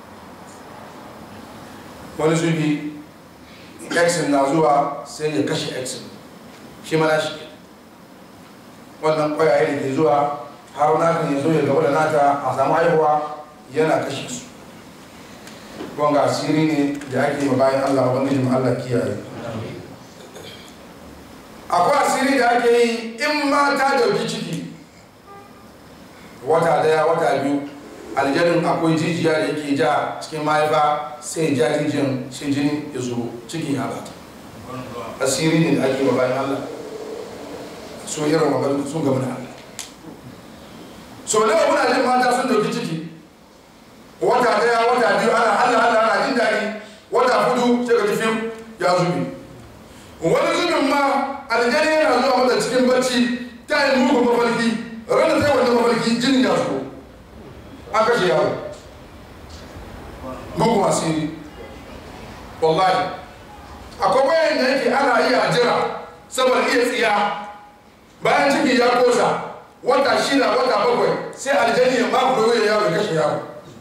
[SPEAKER 3] wani zubi x na zuwa sai ya kashe x shi mana shi wannan kwayaye da ke zuwa har naka ya zo ya gaba da nata a samu haihuwa yana kashe su wanga asiri ne da ake ma bayan allah ubangijin allah kiyaye akwai asiri da ake yi in mata dauki ciki wata daya wata biyu aljanin akwai jijiya da yake ja cikin mahaifa sai ja jijiyan shi jini ya zo cikin ya bata asiri ne da ake ma bayan allah so irin wa sun gama da allah so nawa muna jin mata sun dauki ciki wata daya wata biyu ana allah allah ana jin daɗi wata hudu sai ka ji fim ya zube wani zubin ma aljani yana zuwa mata cikin bacci ta yi mugun mafarki ranar ta yi wannan mafarki jinin ya zo an kashe yaro mugun asiri wallahi akwai wayan da yake ana iya jira saboda iya tsiya bayan ciki ya kosa wata shida wata bakwai sai aljani ya makuro ya yaro ya kashe yaro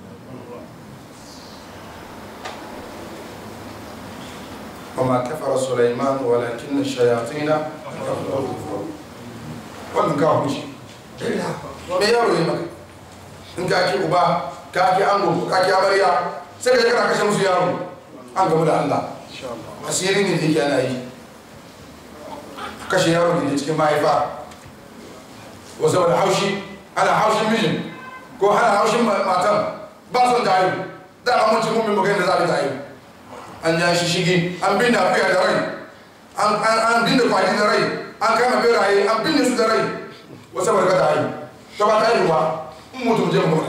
[SPEAKER 3] وما كفر سليمان ولكن الشياطين كفروا wannan kawo mishi me yaro yi maka in ka ki uba ka ki ango ka ki amarya sai ka kana kashe musu yaro an gaba da Allah asiri ne da yake ana yi kashe yaro da ke cikin mahaifa ko saboda haushi ana haushin mijin ko ana haushin matan ba son ta haihu da amince mummin magana da za ta haihu an ja shi shigi an binne akuya da rai an binne kwaji da rai an kama beraye an binne su da rai wasu barka da yi ta ba ta yi ba in mutum je mu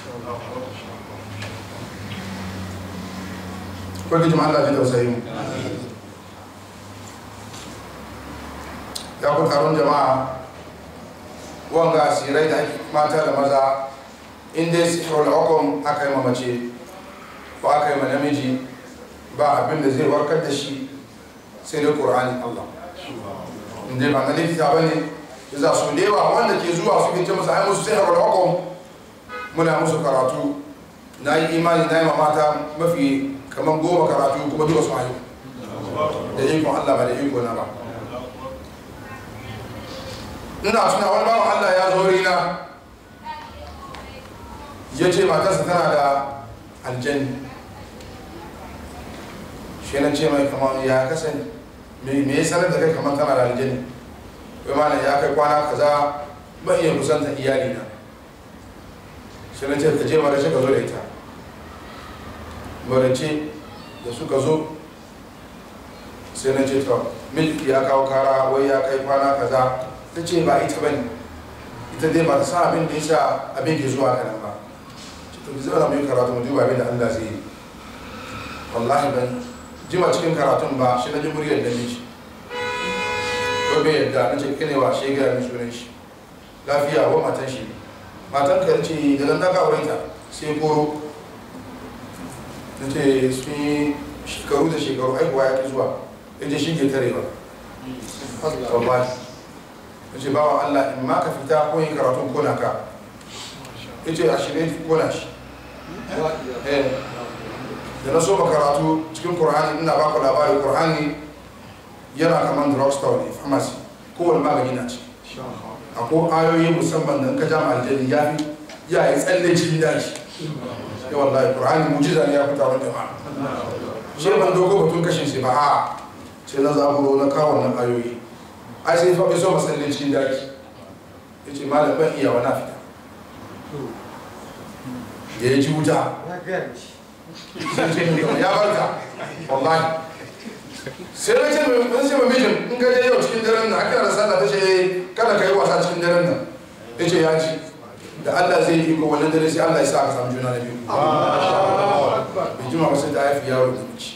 [SPEAKER 3] ko ki jama'a Allah ji tausayi mu ya ku taron jama'a wanga asirai da mata da maza in dai sihirul hukum aka yi mace ko aka yi ma namiji ba abin da zai warkar da shi sai dai ƙur'ani Allah inda ba na likita ba ne za su da yawa wanda ke zuwa su gince musu ai musu sai haɓar hukum muna musu karatu na yi imani na yi mamata mafi kamar goma karatu kuma duka su haihu da ikon Allah ba da iko na ba ina tuna wani bawan Allah ya zo rina ya ce matarsa tana da aljanni shi na ce mai kamar ya kasance me ya sanar da kai kamar tana da aljini wai mana ya kai kwana kaza ban iya kusanta iyali na shi na ce ka je mara ka zo da ita marace da suka zo sai na ce to milki ya kawo kara wai ya kai kwana kaza ta ce ba ita bane ita dai ba ta san abin da ya sa abin ke zuwa kanan ba to ki zauna mai karatu mu duba abin da Allah zai yi wallahi ban jima cikin karatun ba shi na ji muryar da miji ko bai yadda na ce kene wa shi ga mi sunan shi lafiya wa matan shi matan ka ce da nan daga auren ta sai koro na ce sun yi shekaru da shekaru aikuwa ya ki zuwa ya je shi ke tare ba wallahi na ce bawa Allah in ma ka fita ko yin karatun kona ka ya ce a shirye kona shi da na so karatu cikin Qur'ani ina baku labarin Qur'ani yana kaman drugstore ne pharmacy kowane magani na ce akwai ayoyi musamman da in ka jama aljani ya fi ya yi tsalle cikin daji ya wallahi Qur'ani mujiza ne ya fita wani jama'a shi ban dogo batun kashin shi ba a ce na zaburo na kawo nan ayoyi ai sai fa so masalle cikin daji ya ce malam ban iya wani fita da ya ji wuta ya barka wallahi sai na ce mai ce mijin in ka je yau cikin daren nan aka da sallah ta ce kada ka yi wasa cikin daren nan ya ce ya ci da Allah zai yi iko wannan dare sai Allah ya sa ka samu juna na biyu bai jima ba sai ta haifi yaro da miki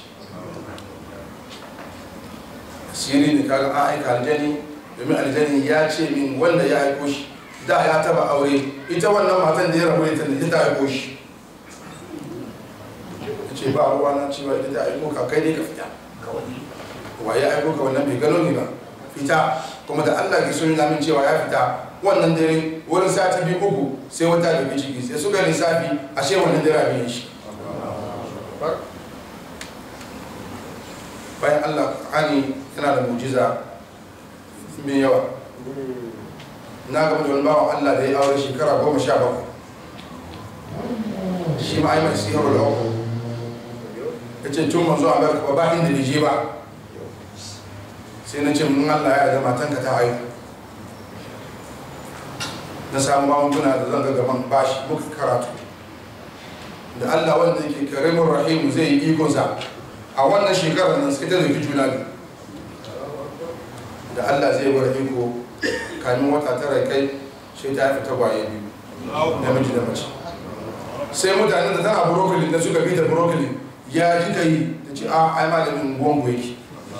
[SPEAKER 3] asiri ne kaga an aika aljani domin aljani ya ce min wanda ya aiko shi da ya taba aure ita wannan matan da ya rabu ita ne ta aiko shi ce ba ruwa na cewa ita ta aiko ka kai dai ka fita wa ya aiko ka wannan bai gano ni ba fita kuma da Allah ke so nuna min cewa ya fita wannan dare wurin sati biyu uku sai wata da bi ciki sai suka lissafi ashe wannan dare abin shi bayan Allah Qur'ani yana da mujiza mai yawa na gaba da wani bawan Allah da ya aure shekara goma sha bakwai shi ma ai mai sihar da uku ya ce tun manzo a barka ba inda da je ba sai na ce mun Allah ya da matanka ta haihu na samu magunguna da zan ga gaban bashi muka karatu da Allah wanda yake karimin rahimu zai yi ikonsa a wannan shekarar nan sai ta zai juna biyu da Allah zai bar iko kamin wata tara kai sai ta haifi tagwaye biyu namiji da mace sai mutanen da tana brokoli da suka bi da brokoli ya ji ka yi ta ce a ai malamin gongo yake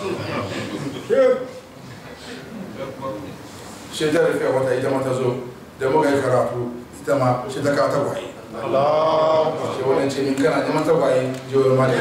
[SPEAKER 3] sai ta rufe wata ita mata zo da muka yi karatu ita ma sai ta kawo tagwaye sai wani ce min kana neman tagwaye jiwar malamin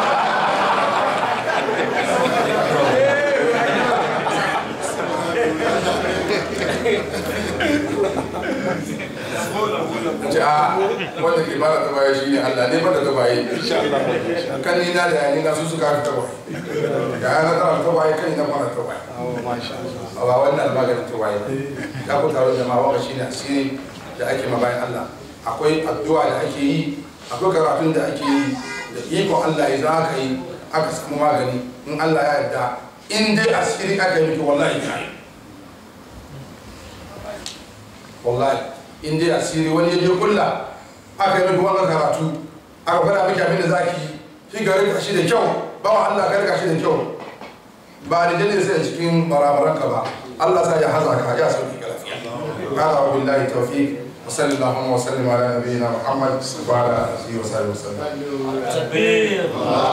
[SPEAKER 3] ce a wanda ke bada ta baya shi ne Allah ne bada ta baye kan ni na da yani na su suka fi ta baye da ana tara ta baye kan ina fara ta baye a ba wannan maganin ta baye ya ku taro jama'a wanga shi ne asiri da ake ma bayan Allah akwai addu'a da ake yi akwai karatun da ake yi da ikon Allah ya za ka yi aka samu magani in Allah ya yarda in dai asiri aka yi miki wallahi ka yi wallahi in dai asiri wani ya je kulla aka yi miki wannan karatu aka fara miki abin da zaki yi shi ga rika shi da kyau ba wa Allah ka rika shi da kyau ba da jini sai cikin barabaran ka ba Allah sa ya haza ka ya sauki ka lafiya hada wa billahi tawfiq wa sallallahu wa sallim ala nabiyyina muhammad wa ala alihi wa sahbihi wa sallam
[SPEAKER 4] takbir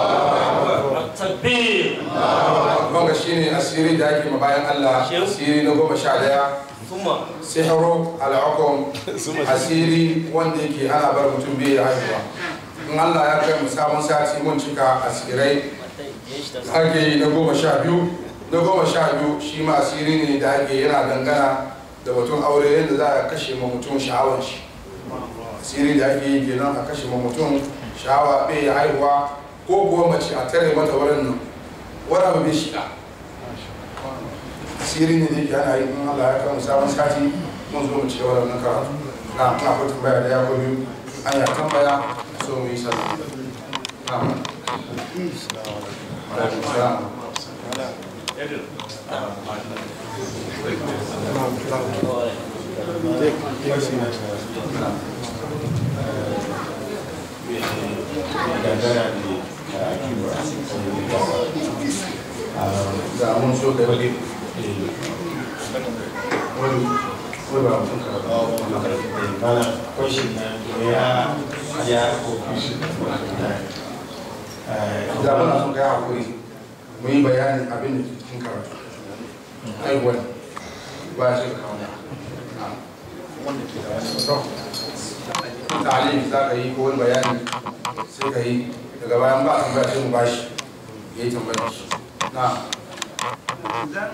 [SPEAKER 4] takbir
[SPEAKER 3] wanga shine asiri da ake ma bayan Allah asiri na goma sha daya
[SPEAKER 4] thumma
[SPEAKER 3] sihiru al'akom asiri wanda yake ana bar mutum bai haihuwa in Allah ya kai mu sabon sati mun cika asirai ake yi na goma sha biyu na goma sha biyu shi ma asiri ne da ake yana dangana da mutum aure yadda za a kashe ma mutum sha'awar shi asiri da ake yi kenan a kashe ma mutum sha'awa bai haihuwa ko kuwa mace a tare mata wurin nan wani abu bai shiga asiri ne da yake ana yi in Allah ya kama sabon sati mun zo mu ci gaba da wannan karatu na kuma akwai tambaya da ya ko biyu an ya tambaya so mu yi sallah na alaikum salam da mun so da wani wani wani ba mutum karatu
[SPEAKER 5] mana kwashin na ya ya kofi
[SPEAKER 3] da muna son kai hakuri mu yi bayanin abin da ke cikin karatu ai wani ba ya shiga kawo ta'alim za ka yi ko wani bayani sai ka yi daga bayan ba a tambaya sai mu bashi ya yi tambayar shi na
[SPEAKER 6] idan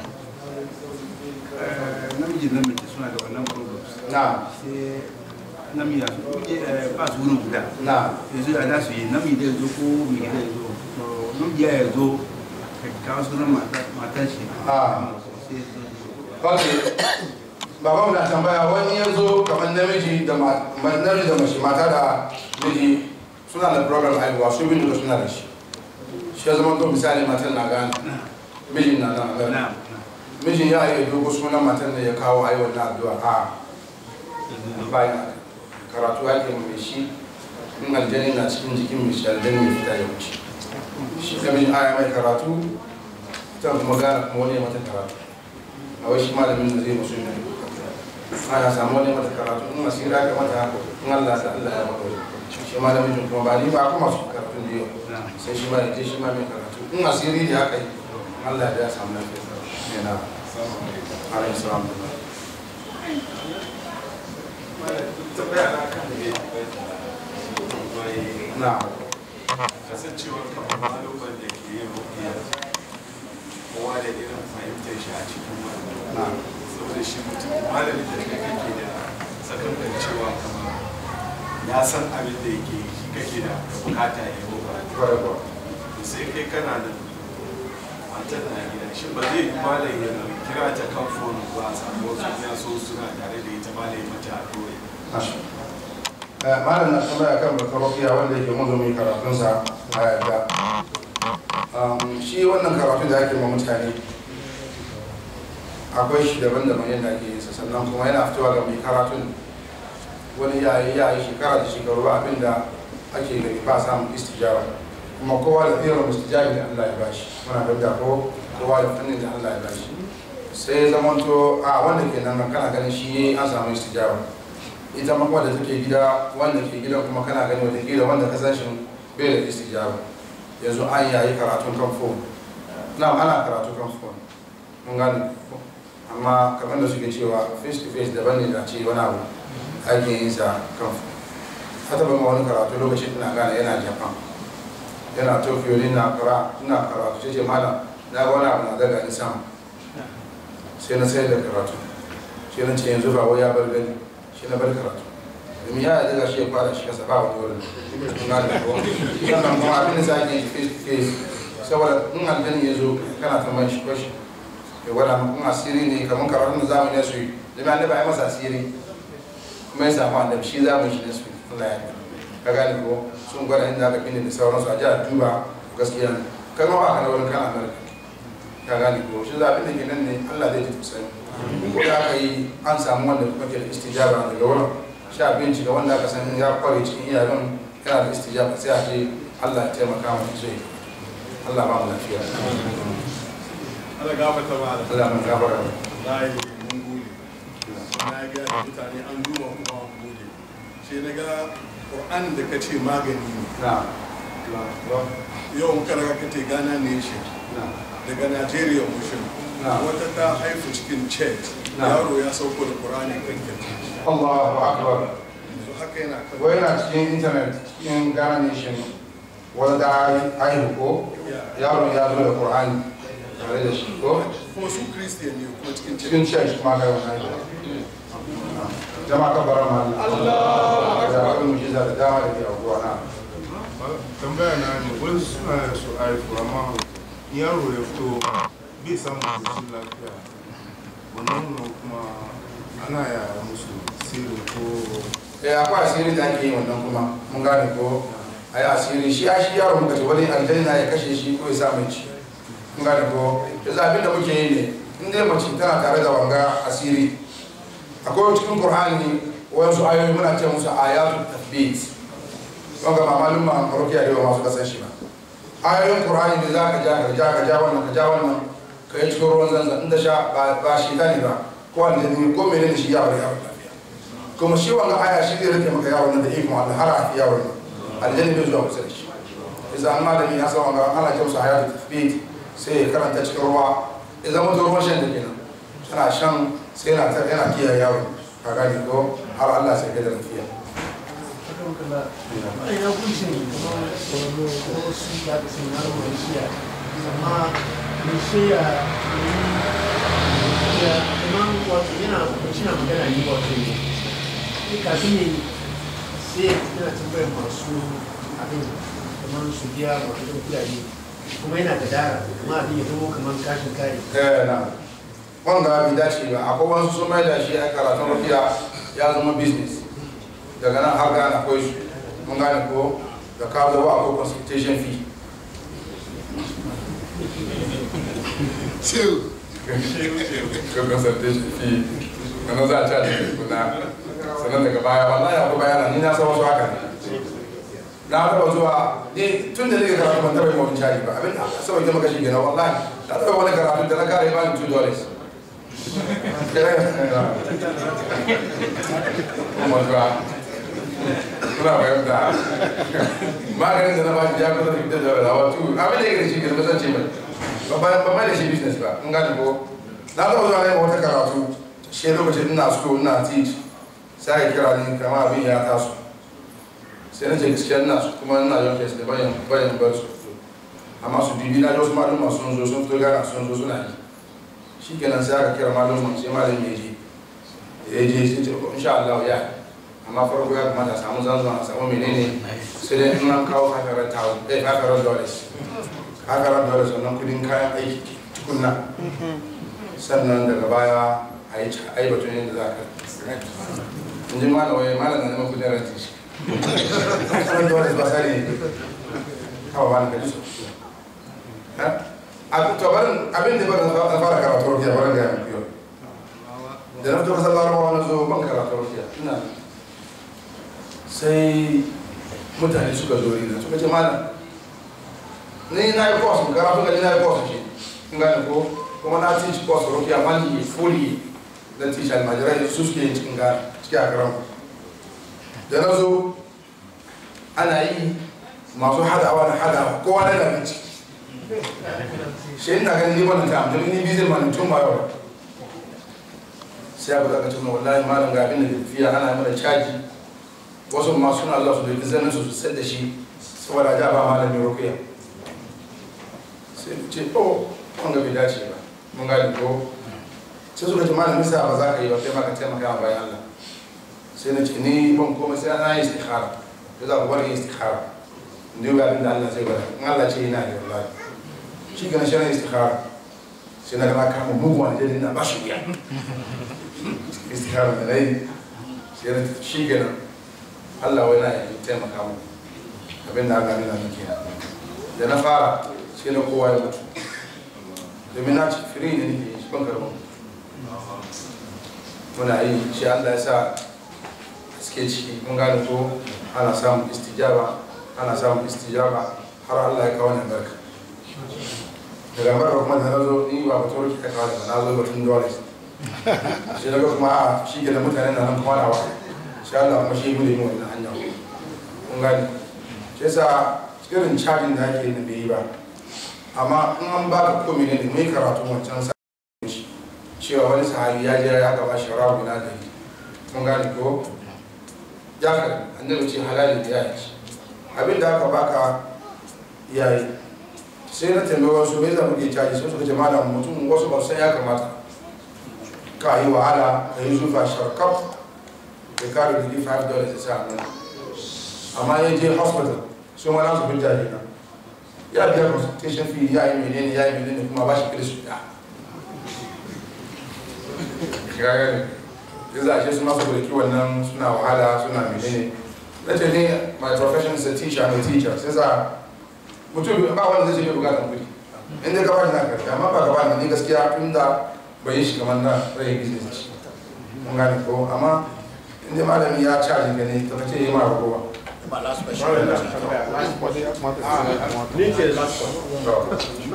[SPEAKER 6] namiji da mace suna da wannan problems
[SPEAKER 3] na
[SPEAKER 6] sai namiji su kuje ba su wurin guda
[SPEAKER 3] na
[SPEAKER 6] yanzu a za su yi namiji da ya zo ko mai gida ya zo to namiji ya zo ka kawo sunan matan shi
[SPEAKER 3] Ah.
[SPEAKER 6] sai su
[SPEAKER 3] ok baban na tambaya wani ya zo kamar namiji da ma- ma- namiji da mace mata da miji suna da program haihuwa su bin da suna da shi shi ya zama to misali matan na gane mijin na nan gane
[SPEAKER 6] na
[SPEAKER 3] mijin ya yi dogo sunan matan da ya kawo a yi wannan addu'a a bayan karatu ake mai shi in aljani na cikin jikin mai shi aljani mai fita ya wuce shi ka mijin aya mai karatu ta kuma gane kuma wani ya mata karatu a wai shi malamin da zai musu ne ana samu wani mata karatu in asiri aka mata in Allah sa Allah ya mata wani shi malamin kuma ba ni ba kuma su karatu da yau sai shi ma ya je shi ma mai karatu in asiri da aka yi Allah ya samu lafiya ne na alaihi salam na
[SPEAKER 5] kasancewar kamar maluban da ke yin rukiya kowa da irin fahimtar shi a cikin
[SPEAKER 3] na
[SPEAKER 5] wannan saboda
[SPEAKER 7] da shi mutum malamin da kai kake da sakankan cewa kama ya san abin da yake yi shi kake da bukata ya yi wa sai kai kana da matar na gida shi ba zai yi malam ya kira ta kan fonu ba a samu wasu ya so suna tare da ita malam ya mata a dole
[SPEAKER 3] malam na tambaya kan bakar rukiya wanda yake mazomin karatunsa a yadda shi wannan karatu da ake ma mutane akwai shi daban-daban yadda ake yin sa sannan kuma yana fitowa ga mai karatun wani yayi yayi shekara da shekaru ba abinda ake gani ba samun istijara kuma kowa da irin istijabi da Allah ya bashi muna fahimta ko kowa da fannin da Allah ya bashi sai zamanto a wanda ke nan kana ganin shi an samu istijara ita ma wadda take gida wanda ke gidan kuma kana gani wata gida wanda ka san shi bai da istijaba yanzu an yayi karatun kan phone na ana karatu kan phone mun gane amma kamar da suke cewa face to face daban ne da ce wani abu ake yin sa kan phone hata ban wani karatu lokacin ina gane yana japan yana tokyo ne na kara ina karatu ce ce malam na ga wani abu na daga ni sama sai na sayar da karatu sai na ce yanzu ba wai ya bar gani shi na bar karatu domin ya daga shi ya fara shi kasa ba wani wurin na da kuwa sannan kuma abin da za a yi face to face saboda in aljani ya zo kana ta mai shi kwashi ya gwada in asiri ne kamar karatun da zamani ya su yi domin annabi ya masa asiri kuma ya samu annabi shi za mu shi ne su Allah ya yi ka gane ko sun gwada inda aka bini da sauransu a jihar duba gaskiya ne kai ma ba ka da wurin kana amurka ka gane ko shi zaɓin da ke nan ne Allah zai ji tausayi ko da aka yi an samu wanda kuma ke da istijaba daga wurin sha bincika wanda aka san ya kware cikin iyayen yana da istijaba sai a ce Allah ya taimaka mu sai Allah ba mu lafiya
[SPEAKER 7] Allah gafarta ma da
[SPEAKER 3] Allah mun gafara
[SPEAKER 7] layi mun gode na ga mutane an duba kuma an gode sai na ga Qur'an da kace magani ne
[SPEAKER 3] na
[SPEAKER 7] yau muka raga kace Ghana nation
[SPEAKER 3] na
[SPEAKER 7] daga Nigeria mushin
[SPEAKER 3] Na.
[SPEAKER 7] wata ta haifu cikin chet
[SPEAKER 3] Na.
[SPEAKER 7] yaro ya sauko da Qur'ani kan kirki
[SPEAKER 3] Allahu akbar
[SPEAKER 7] yanzu haka yana kan
[SPEAKER 3] wai yana cikin internet cikin Ghana nation wanda haihu ko yaro ya zo da Qur'ani tare da shi ko
[SPEAKER 7] kuma su Christian ne kuma cikin chet
[SPEAKER 3] cikin church ma ga wannan jama'a ka bara ma Allah da abin mujiza da dama da ke abuwa na
[SPEAKER 8] tambaya na ne wani suna da su haifu amma yaro ya fito bai samun koshin lafiya wannan nuna kuma ana yaya musu sirri ko
[SPEAKER 3] eh akwai asiri da ake yi wannan kuma mun gane ko ai asiri shi a shi yaro muka ce wani aljanna ya kashe shi ko ya sa mai ci mun gane ko yanzu abin da muke yi ne in dai mace tana tare da wanga asiri akwai cikin qur'ani wasu ayoyi muna ce musu ayatul tathbit wanga ba malum ma marokiya da yawa masu kasan shi ba ayoyin qur'ani da za ka ja ka ja ka ja wannan ka ja wannan ka yi cikin ruwan zanzan inda sha ba ba shi ne ba ko aljani ko menene shi ya bari yawon lafiya kuma shi wanga aya shi zai rike maka yawon nan da ikon Allah har a fi yawon nan aljanni bai zuwa kusa da shi idan an malami ya san wanga ana ce musu hayatu tafbit sai ya karanta cikin ruwa idan mutum ruwan shan da kenan tana shan sai yana ta yana kiyaye yawon ka gani ko har Allah sai kai da lafiya
[SPEAKER 9] ya kunshi kamar tsoro ko wasu da aka sanya na ruwan shiya amma mai shiya ya kamar wato yana kunshi na magana ne wato ne kafin ne sai yana tambayar masu abin kamar su biya wato ɗan kudade kuma yana da dara kuma abin ya zama kamar kashin kare
[SPEAKER 3] eh na wanga bai dace ba akwai wasu sun mai da shi a karatun rufiya ya zama business daga nan har gane akwai su mun gane ko da ka zo akwai consultation fee
[SPEAKER 7] Chill.
[SPEAKER 3] ga consultation fee sannan za a ci a cikin kuna sannan daga baya wallahi akwai bayana ni na san wasu haka ne na taba zuwa ni tun da nake karatu ban taba yi mawin cari ba abin da saboda ke maka shi gina wallahi na taba wani karatu da na kare ba ni 2 dollars kuma zuwa kuna fahimta maganin da na ba shi ya kusa da fitar da rawa tu abin da yake da shi gina kasance mai ba mai da shi business ba in gane ko na taba zuwa ne wata karatu shi lokacin ina so ina teach sai ya kira ni kama abin ya taso sai na ce gaskiya ina su kuma ina yau kes da bayan bayan bar su fito amma su bibi na wasu maluma sun zo sun fito gana sun zo suna yi shi kenan sai aka kira malamin sai malamin ya je ya je sai ce insha Allah ya amma farko ya kamata a samu zanzan a samu menene sai dai in an kawo kafarar tawo eh kafarar dollars kafarar dollars wannan kudin kayan aiki tukunna sannan daga baya a yi a yi batun yadda za ka in ji malam wai malam na neman kudin ranti shi kafarar dollars ba sani ne kawai ba na kaji so abin to barin abin da barin na fara karatu rukiya barin ga yanku yau da na fito kasar larabawa na zo ban karatu rukiya ina sai mutane suka zo ina suka ce mana ni na yi kwas karatu ga ni na yi kwas ce in gane ko kuma na teach kwas rukiya mali fully na teach almajirai su suke yin cikin gane cikin akaran da na zo ana yi masu hadawa na hadawa kowa na yana ciki shi ina ganin ni wannan ta amma ni bizin ma tun ba yau sai abu da ka tuna wallahi malam ga abin da tafiya ana mana caji wasu ma suna zuwa su da zanen su su sai da shi saboda ja ba malamin rukiya sai mu ce oh kun ga bai dace ba mun gani ko sai suka ce malamin sa ba za ka yi ba kai ma ka taimaka ma bayan Allah sai na ce ni ban komai sai na yi istikhara da za ku bar yin istikhara ne ga abin da Allah zai bada in Allah ce yana da wallahi shi gana shi na istikhara sai na gana kama mugu wani jadin na ba shi wuya istikhara da na yi sai na shi gana Allah wai na yi taimaka mu abin da aka nuna min kenan da na fara sai na kowa ya mutu domin na ci firi ne nake shi ban karɓo muna yi shi Allah ya sa suke ciki mun gane ko ana samun istijaba ana samun istijaba har Allah ya kawo ni barka daga barka kuma da na zo ni ba batun ki kawo da na zo batun dole shi daga kuma a shi ke da mutanen da nan kuma na wa shi Allah kuma shi gudu mu wannan hanya kun gane shi yasa irin cajin da ake da bai yi ba amma in an baka komai ne mai karatu wancan sa cewa wani sahabi ya je ya gaba shi rabu na gari mun gane ko ya ka annabi ce halali da ya ci abin da aka baka yayi sai na tambayi wasu bai zama ke caji sai suka ce malam mutum wasu ba san ya kamata ka yi wahala ka yi zufa sharkaf da kare da 5 dollars ya sa nan amma ya je hospital sun wani su hujja ne na ya biya consultation fee ya yi menene ya yi menene kuma ba shi kirisu ya gagari ya za a ce su masu burki wannan suna wahala suna menene na ce ne my profession is a teacher I'm a teacher sai sa mutum ba wanda zai ce bai bukatar kudi in dai gaba na karfi amma ba gaba ni gaskiya tun da bai yi shi kamar na rai business shi mun gane ko amma in dai malami ya caji ka ne ta kace yi ma ragowa
[SPEAKER 2] ba last question
[SPEAKER 10] Ni ce last one.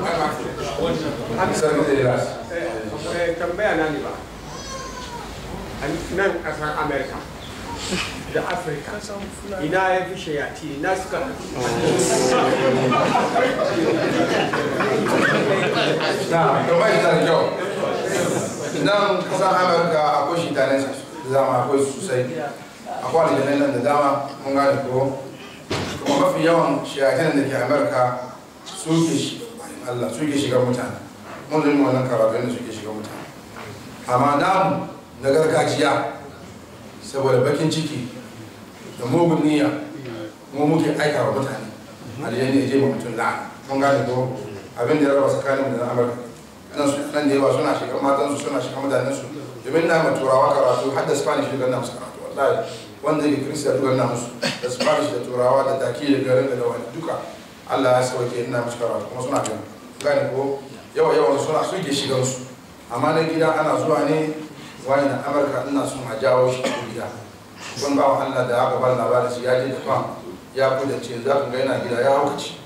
[SPEAKER 3] sarki zai last
[SPEAKER 10] Eh, tambaya na ne ba. A nan ƙasar Amerika da Afirka ina ya fi shayati ina suka
[SPEAKER 3] na to bai da kyau nan kasan amurka akwai shi tanen da dama akwai sosai akwai aljanai nan da dama mun gane ko kuma mafi yawan shiyatin da ke amurka suke shi Allah suke shiga mutane mun zai wannan karatu yadda suke shiga mutane amma namu na gargajiya saboda bakin ciki da mugun niyya mu muke aika wa mutane aljani ya je ba mutum la'ana mun gane ko abin da ya raba tsakanin da na amurka nan su nan da yawa suna shiga matansu suna shiga mutanensu domin na ma turawa karatu har da spanish da na musu karatu wallahi wanda yake kirista duka na musu da spanish da turawa da taki da garin da wani duka allah ya sauke ina musu karatu kuma suna gani gane ko yawa yawan suna suke shigan su amma na gida ana zuwa ne wani na amurka ina son a jawo shi a gida kun ba wa allah da aka bar labarin shi ya je da fam ya kudance za ku ga yana gida ya haukaci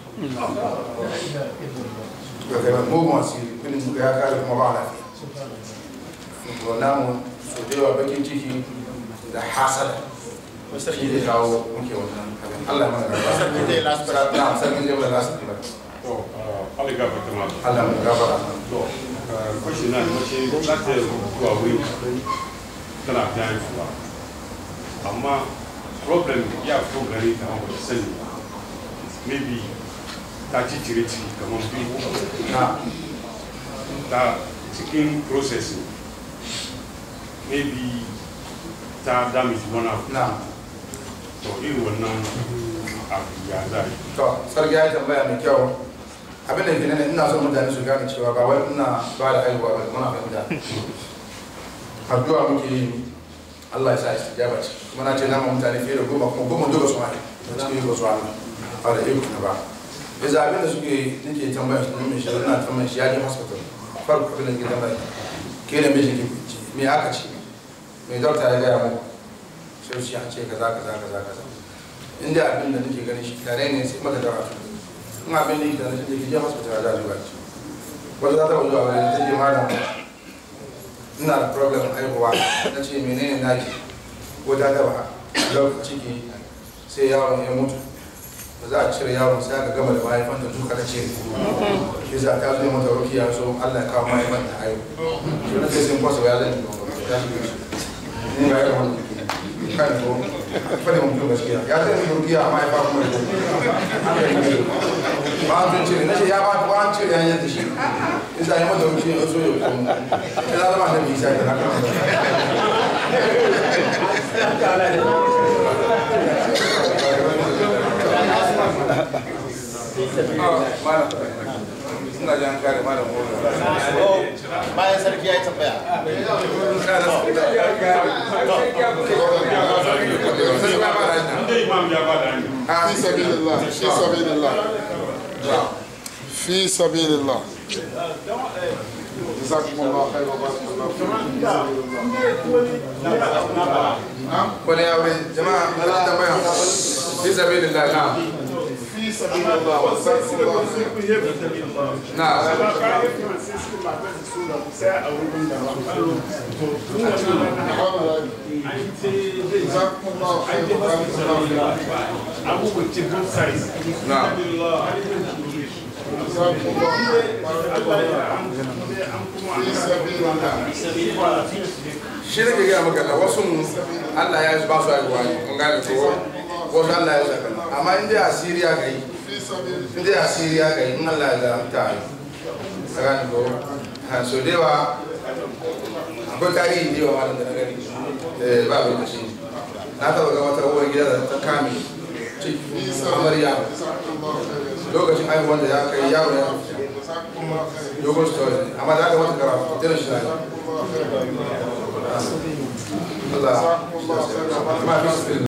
[SPEAKER 3] ga kai mugun asiri kudin muka ya kare kuma ba lafiya to namu so da yawa bakin ciki da hasada shi da kawo muke wannan abin Allah ya mana gaba
[SPEAKER 2] Sarki zai last question.
[SPEAKER 3] na sarki zai mana last question
[SPEAKER 11] To, Allah ga fata ma.
[SPEAKER 3] Allah mu gafara
[SPEAKER 11] To, kwashi na da mace za ta yi zuwa wuri tana ta haifuwa. Amma problem ya fito gare ta wanda ta sani maybe ta ci cire ciki kamar biyu
[SPEAKER 3] na
[SPEAKER 11] ta cikin processing maybe ta damage wani abu
[SPEAKER 3] na
[SPEAKER 11] to irin wannan abu ya za yi
[SPEAKER 3] to sarki ya yi tambaya mai kyau abin da ke nan ina son mutane su gane cewa ba wai ina ba da haihuwa ba muna fahimta addu'a muke yi Allah ya sa istijaba ce kuma na ce na ma mutane fiye da goma kuma goma duka su hali da cikin yi ba su hali a da iko na ba yanzu abin da suke nake tambaya su nemi shi na tambaya shi ya je hospital farko abin da ke tambaya ke da mijin ki me aka ce me dokta ya gaya muku sai su ya ce kaza kaza kaza kaza inda abin da nake ganin shi tare ne sai maka karatu in abin da yake da nake je hospital da zuwa ci wata za ta wuce a wani ta je malam ina da problem haihuwa na ce menene naki ko ta taba lokacin ciki sai yaron ya mutu ba za a cire yaron sai aka gama da mahaifanta duka ta cire shi za ta zo mata rukiya so Allah ya kawo mahaifanta haihu shi na sai sun kwasa ya zai ta shi ne ga yaron wani kan ko fadi mutum gaskiya ya zai yi rukiya amma ya fa kuma ya ba an cire na ce ya ba ba an cire hanyar da shi isa yi mata rukiya ya so ya kuma ya zama da bisa da haka suna jan kare malam
[SPEAKER 2] bayan sarki ya yi tambaya
[SPEAKER 11] inda imam ya ba da hanyar
[SPEAKER 8] في سبيل الله في سبيل الله في سبيل الله جزاكم الله خير وبارك الله فيكم
[SPEAKER 3] wani aure jama'a na tambaya fi sabilillah na
[SPEAKER 8] في سبيل الله واستغفر الله خير
[SPEAKER 3] na
[SPEAKER 8] جزاكم الله خير وبارك الله فيكم
[SPEAKER 3] na
[SPEAKER 8] جزاكم الله خير وبارك الله في سبيل الله
[SPEAKER 3] shi ne ke gaya maka da wasu Allah ya ba su haihuwa ne kun gane ko wasu Allah ya zaka amma in dai asiriya ga yi
[SPEAKER 8] في سبيل
[SPEAKER 3] in dai asiriya ga yi in Allah ya zaka ta yi ka gane ko ha so da yawa akwai tarihi da yawa malam da na gani eh ba lokaci na taba ga wata uwar gida da ta kame ciki amarya
[SPEAKER 8] جزاكم الله خير
[SPEAKER 3] lokacin haihuwar da ya kai yaro ya fita
[SPEAKER 8] جزاكم الله خير
[SPEAKER 3] dogon story amma da aka mata karatu tana shi
[SPEAKER 8] جزاكم الله خير
[SPEAKER 3] Allah
[SPEAKER 8] جزاكم الله خير
[SPEAKER 3] ma fi